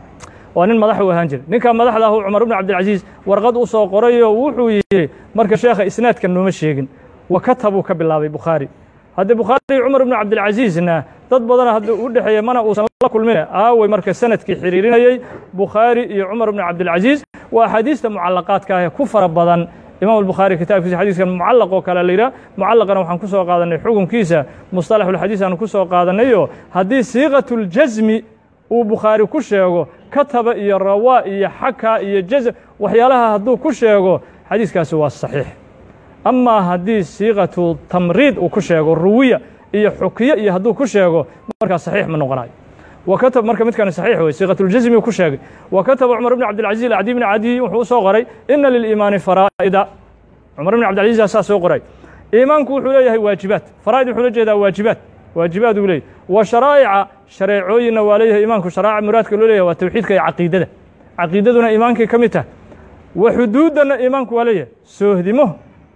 waa nin madax u ahaan jira ninkaa madaxda ahu cumar ibnu cabdilcaziiz warqad u soo qorayoo wuxuu yidhi marka sheekha isnaadkan nooma sheegin wa katabuu ka bilaabay bukhaari haddii bukhaari cumar ibnu cabdilcaziizna dad badana haddii u dhexeeya mana uusan la kulmine aawey marka sanadkii xiriirinayey bukhaari iyo cumar ibnu cabdilcaziiz waa axaadiista mucalaqaadka ah ku fara badan imaam albukhaari kitaabkiisa xadiiskan mucallaq oo kale la yidhaha mucallaqana waxaan ku soo qaadanay xukunkiisa mustalaxulxadiis aanu ku soo qaadanayo haddii siiqatuljasmi uu bukhaari ku sheego kataba iyo rawaa iyo xaka iyo jazm waxyaalaha hadduu ku sheego xadiiskaasi waa saxiix amaa haddii siiqatu tamriid uu ku sheego ruwiya iyo xukiye iyo hadduu ku sheego markaa saxiix ma noqonayo wa katab marka midkani saxiix wey siiqatuljasmi ku sheegay wa kataba cumar ibn cabdilcaziz acdi bni cadiy wuxuu u soo qoray ina liliimaani faraa'ida cumar ibn cabdilcaziz saa soo qoray iimaanku wuxuu leeyahay waajibaad faraa'id wuxuu la jeedaa waajibaad waajibaad uu leeyahy wa sharaa'ica shareecooyinna waa leeyahay iimaanku sharaa'ic muraadka loo leeyahay waa tawxiidka iyo caqiidada caqiidaduna iimaankay ka mid tahay wa xuduuddanna iimaanku waa leeyahay soohdimo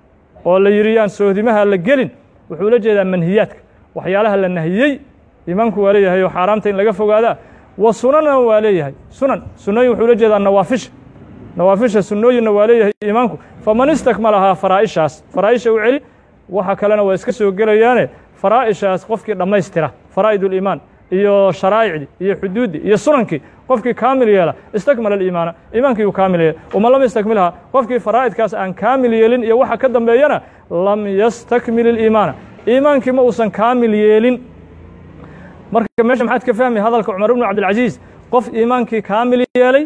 oo la yidhi yaan sohdimaha la gelin wuxuu la jeedaa manhiyaadka waxyaalaha la nahiyey iimaanku waa leeyahay oo xaaraamta in laga fogaadaa wa sunanna waa leeyahay sunan sunnooyin wuxuu la jeedaa nawaafisha nawaafisha sunnooyinna waa leeyahay iimaanku faman istakmalahaa faraa'ishaas faraa'isha u celi waxa kalena waa iska soo gelayaane faraa'ishaas qofkii dhammaystira faraa'id uliimaan iyo sharaa'icdii iyo xuduuddii iyo sunankii qofkii kaamil yeela istakmala aliimaana iimaankii uu kaamil yeela uma lam yastakmilhaa qofkii faraa'idkaas aan kaamil yeelin iyo waxa ka dambeeyana lam yastakmil iliimaana iimaankii ma uusan kaamil yeelin marka meesha maxaad ka fahmay hadalka cumar ibnu cabdilcaziiz qof iimaankii kaamil yeelay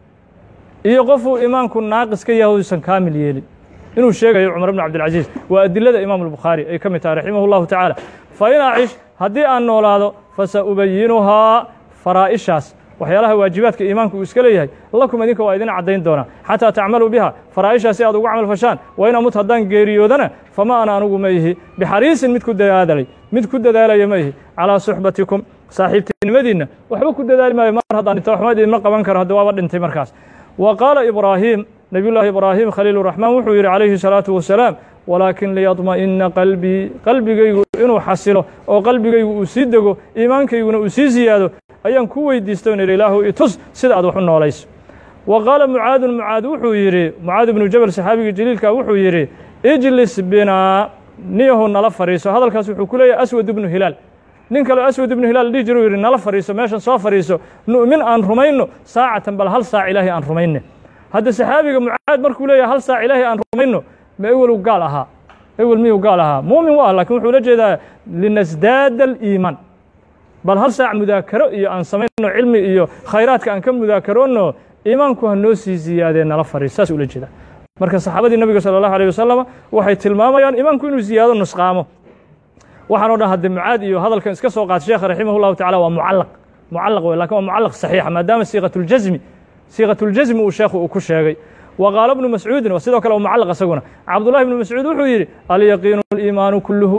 iyo qofuu iimaanku naaqis ka yahay uusan kaamil yeelin inuu sheegayo cumar ibnu cabdilcaziiz waa adilada imaamu albukhaari ay ka mid tahay raximah llahu tacaala fa in acish haddii aan noolaado fasaubayinuhaa faraa'ishaas waxyaalaha waajibaadka iimaanku uu iska leeyahay lakum idinka waa idin caddayn doonaa xataa tacmaluu biha faraa'ishaas si aad ugu camal fashaan wa in amut haddaan geeriyoodana fama ana anugu ma ihi bixariisin mid ku dadaalay mid ku dadaalaya ma ihi calaa suxbatikum saaxiibtinimadiinna waxba ku dadaali maayo mar haddaan dhinto waxma idinma qaban karo hadda waaba dhintay markaas wa qaala ibraahiim nebiyullaahi ibraahim khaliil raxmaan wuxuu yidhi calayhi salaatu wasalaam walaakin liyadma'ina qalbii qalbigaygu inuu xasilo oo qalbigaygu uu sii dego iimaankayguna uu sii siyaado ayaan ku weydiista on idhi ilaahu itus sida aad wax u noolayso wa qaala mucaadun mucaad wuxuu yidhi mucaad ibnu jabal saxaabigii jaliilka wuxuu yidhi ijlis binaa niyahu nala fadhiiso hadalkaas wuxuu ku leeyahay aswad ibnu hilaal nin kaleo aswad ibnu hilaal dhihi jiru yidhi nala fadhiiso meeshan soo fadhiiso nu'min aan rumayno saacatan bal hal saac ilaahay aan rumayne hadda saxaabiga mucaad markuu leeyahay hal saac ilaahay aan rumayno ma ewelu gaal ahaa ewel miyuu gaal ahaa muumin waa lakin wuxuu la jeedaa linasdaada aliimaan bal hal saac mudaakaro iyo aan samayno cilmi iyo khayraadka aan ka mudaakaroonno iimaanku ha noo sii ziyaadee nala fadhiis saas ula jeeda marka saxaabadii nabiga sala allahu alيh wasalam waxay tilmaamayaan iimaanku inuu ziyaado nusqaamo waxaan o dhan haddee mucaad iyo hadalkan iska soo qaata sheekha raximah llahu tacala waa mucallaq mucallaq wey lakin waa mucallaq saxiixa maadaama siiqatuljasmi siiqatuljasmi uu sheekhu uu ku sheegay wa qaala bnu mascuudin waa sidoo kale waa mucallaq isaguna cabdullahi bnu mascuud wuxuu yidhi alyaqiinu aliimaanu kulluhu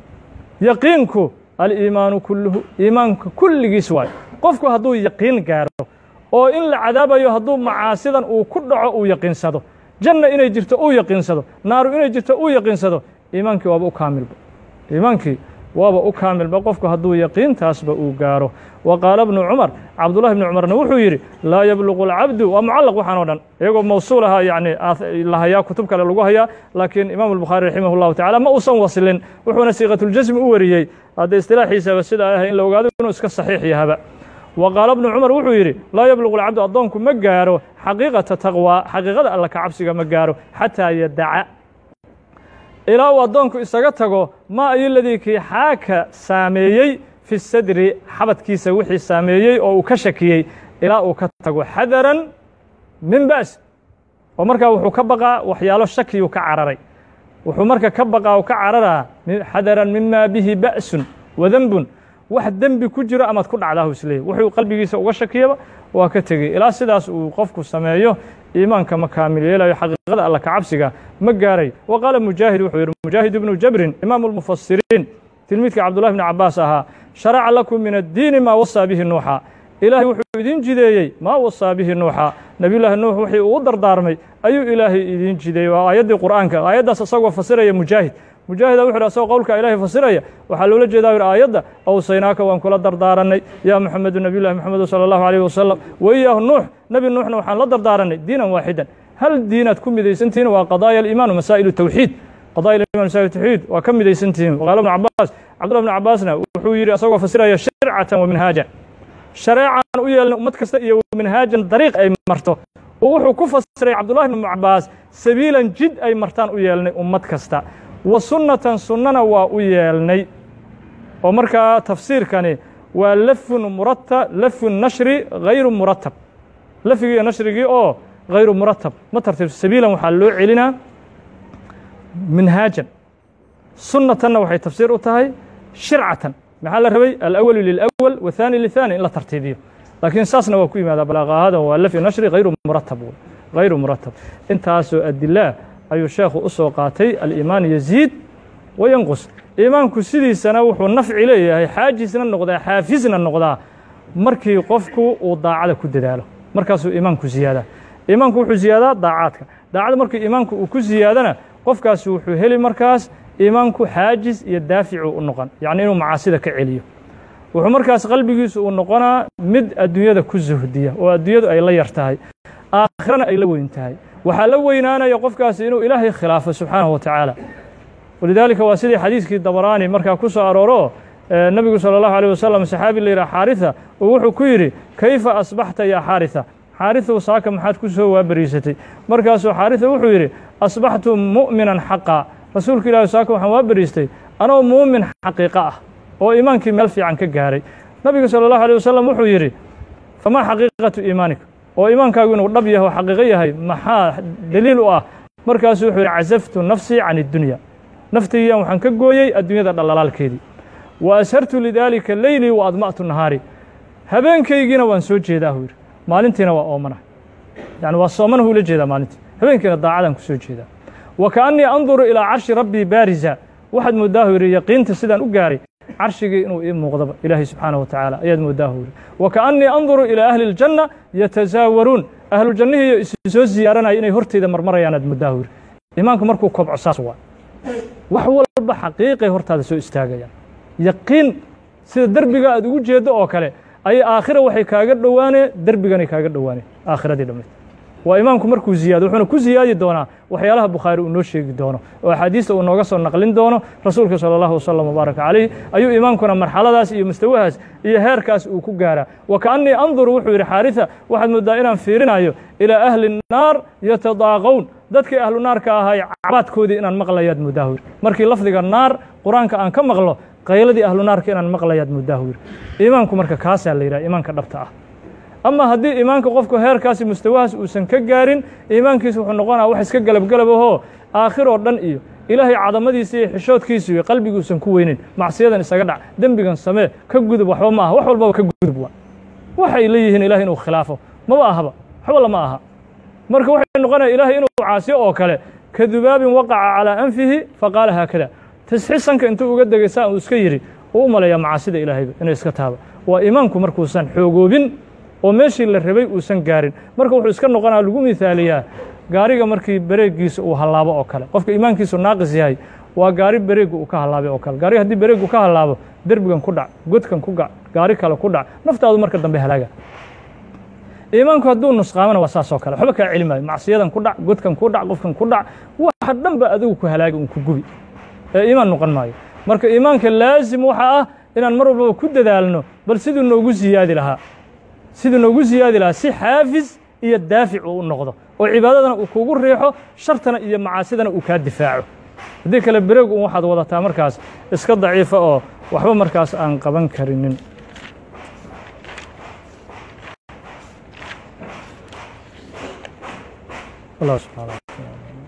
yaqiinku aliimaanu kulluhu iimaanka kulligiis waayo qofku hadduu yaqiin gaaro oo in la cadaabayo hadduu macaasidan uu ku dhaco uu yaqiinsado janna inay jirto uu yaqiinsado naaru inay jirto uu yaqiinsado iimaankii waaba u kaamilba iimaankii waaba u kaamilba qofku hadduu yaqiintaasba uu gaaro wa qaala bnu cumar cabdullahi bnu cumarna wuxuu yidhi laa yabluqu alcabdu waa mucallaq waxaan o dhan iyagoo mawsuul ahaa yani la hayaa kutub kale lagu hayaa laakiin imaamu albukhaari raximah llahu tacala ma uusan waslin wuxuuna siiqatuljasmi u wariyey hadda istilaaxiisaba sidaa ahay in la ogaado inuu iska saxiix yahaba wa qaala bnu cumar wuxuu yidhi laa yabluqu alcabdu addoonku ma gaaro xaqiiqata taqwaa xaqiiqada alla ka cabsiga ma gaaro xataa yadaca ilaa uu addoonku isaga tago maa ayo ladii kii xaaka saameeyey fi sadri xabadkiisa wixii saameeyey oo uu ka shakiyey ilaa uu ka tago xadaran min ba's oo markaa wuxuu ka baqaa waxyaalo shakiyuu ka cararay wuxuu marka ka baqaa u ka cararaa xadaran mima bihi ba'sun wadenbun wax dembi ku jiro amaad ku dhacdaa isleeyay wuxuu qalbigiisa uga shakiyaba waa ka tegey ilaa sidaas uu qofku sameeyo iimaanka ma kaamil yeelayo xaqiiqada alla ka cabsiga ma gaaray wa qaala mujaahid wuxuu yidhi mujaahid ibnu jabrin imaamu lmufasiriin tilmiidka cabdullahi bni cabaas ahaa sharaca lakum min addiini maa wasaa bihi nuuxa ilaahay wuxuu idin jideeyey maa wasaa bihi nuuxa nebiyullaahi nuux wixii uu u dardaarmay ayuu ilaahay idin jideeyey waa aayaddii qur'aanka aayaddaas isagoo fasiraya mujaahid mujaahida wuxu yidhi asagoo qowlka ilaahay fasiraya waxaa loola jeedaa yidhi aayadda awsaynaaka waan kula dardaarannay yaa moxamedu nebiyullahi moxamedu sala allahu alayh wasalam wa iyaahu nuux nebi nuuxna waxaan la dardaarannay diinan waaxidan hal diinaad ku midaysantihiin waa qadaaya aliimaan masaa'ilu tawxiid qadaaya aliman masaa'ilu tawxiid waa ka midaysantihiin waqaala ibnu cabaas cabdullah ibnu cabaasna wuxuu yidhi asagoo fasiraya shircatan wa minhaajan shareecaan u yeelnay ummad kasta iyo minhaajan dariiq ay marto oo wuxuu ku fasiray cabdullahi ibnu cabaas sabiilan jid ay martaan u yeelnay ummad kasta wa sunnatan sunnana waa u yeelnay oo markaa tafsiirkani waa lafun murata lafun nashri hayru muratab lafigii iyo nashrigii oo hayru muratab ma tartiib sabiilan waxaa loo celinaa minhaajan sunnatanna waxay tafsiir u tahay shircatan maxaa la rabay alأwalu lilأwal waثani lithani in la tartiibiyo laakiin saasna waa ku yimaadaa balaaqahadan waa lafi nashri hayru muratab hayru muratab intaasoo adilaa ayuu sheekhu u soo qaatay aliimaan yaziid wayanqus iimaanku sidiisana wuxuu nafci leeyahay xaajisna noqdaa xaafisna noqdaa markii qofku uu daacada ku dadaalo markaasuu iimaanku ziyaadaa iimaanku wuxuu ziyaadaa daacaadka daacada markii iimaanku uu ku ziyaadana qofkaasi wuxuu heli markaas iimaanku xaajis iyo daaficu u noqon yacni inuu macaasida ka celiyo wuxuu markaas qalbigiisu uu noqonaa mid adduunyada ku suhdiya oo adduunyadu ay la yar tahay aakhirana ay la weyn tahay waxaa la weynaanaya qofkaasi inuu ilaahay khilaafo subxaanahu wa tacaala walidaalika waa sidii xadiiskii dabaraani markaa ku soo arooro nebigu salى اllahu alيه wasalam saxaabi la yidhah xaarisa uu wuxuu ku yidhi kayfa asbaxta yaa xaarisa xaarisow saaka maxaad ku soo waaberiisatay markaasuu xaarisa wuxuu yidhi asbaxtu mu'minan xaqa rasuulka ilahi saaka waxaan waa beriistay anoo muumin xaqiiqo ah oo iimaankii meel fiican ka gaaray nabiga salى اllahu alيه wasalam wuxuu yidhi famaa xaqiiqatu iimaanika oo iimaankaagu inuu dhab yahay oo xaqiiqo yahay maxaa daliil u ah markaasuu wuxuu yidhi casaftu nafsii can iddunya naftaydan waxaan ka gooyey adduunyada dhallalaalkeedii wa ashartu lidaalika leylii wa adma'tu nahaari habeenkaygiina waan soo jeedaa huu yidhi maalintiina waa oomana yani waa soomanahu ula jeedaa maalintii habeenkiina daacadaan ku soo jeedaa wa kaannii anduru ilaa carshi rabbii baarisa waxaad moodaahu yidhi yaqiinta sidaan u gaaray carshigii inuu ii muuqdaba ilaahay subxaanaه wa tacaala ayaad moodaahu yidhi wa kaannii anduru ilaa ahli اljanna yatasaawaruun ahlujannihiiyo isi soo ziyaaranaya inay horteyda marmarayaan aad moodaahu yidhi iimaanku markuu kobco saas waa wax walba xaqiiqay hortaada soo istaagayaan yaqiin sida derbiga aad ugu jeeddo oo kale ayay aakhira waxay kaaga dhowaaneen derbiganay kaaga dhowaaneen aakhiradii dhammayd waa imaamku markuu ziyaado wuxuuna ku ziyaadi doonaa waxyaalaha bukhaari uu noo sheegi doono oo axaadiista uu nooga soo naqlin doono rasuulka salى اllahu wasalam wbaaraka calayh ayuu imaamkuna marxaladaas iyo mustawahaas iyo heerkaas uu ku gaaraa wa kaannii anduru wuxuu yidhi xaarisa waxaad moodaa inaan fiirinayo ilaa ahli الnaar yatadaaqown dadkii ahlu naarka ahay cabaadkoodii inaan maqlayaad moodaahu yidhi markii lafdiga naar qur-aanka aan ka maqlo qayladii ahlu naarka inaan maqlayaad moodaahu yidhi iimaanku marka kaasaa la yidhaha iimaanka dhabta ah ama haddii iimaanka qofku heerkaasi mustawahaas uusan ka gaarin iimaankiisa wuxuu noqonaya wax iska galabgalab ahoo aakhiroo dhan iyo ilaahay cadamadiisa iyo xishoodkiisa iyo qalbiguusan ku weynin macsiyadan isaga dhac dembigan samee ka gudub waxba ma aha wax walbaba ka gudub waa waxay leeyihiin ilahay inuu khilaafo maba ahaba waxba lama aha marka waxay noqonaya ilaahay inuu caasiyo oo kale ka dubaabin waqaca calaa anfihi faqaala haakada tasxisanka intuu uga degay saa uu iska yidhi uu u maleeyaa macaasida ilaahayba inay iska taaba waa iimaanku markuusan xoogoobin oo meeshii la rabay uusan gaarin marka wuxuu iska noqonaya lagu mihaaliyaa gaariga markii bareegiisa uu hallaabo oo kale qofka iimaankiisu naaqis yahay waa gaari bareegga uu ka hallaabay oo kale gaariga haddii bareeggu ka hallaabo derbigan ku dhac godkan ku gac gaari kale ku dhac naftaadu marka dambe halaaga iimaanku hadduu nusqaamana waa saas oo kale waxba kaa celi maayo macsiyadan ku dhac godkan ku dhac qofkan ku dhac waxa dhan ba adigu ku halaagi un ku gubi ee iimaan noqon maayo marka iimaanka laasim waxa ah inaan mar walbaba ku dadaalno bal siduu noogu ziyaadi lahaa siduu noogu ziyaadi lahaa si xaafis iyo daafic uu u noqdo oo cibaadadana uu kugu riixo shartana iyo macaasidana uu kaa difaaco haddii kale bereeg un waxaad wadataa markaas iska daciifa oo waxba markaas aan qaban karinin allah subxaana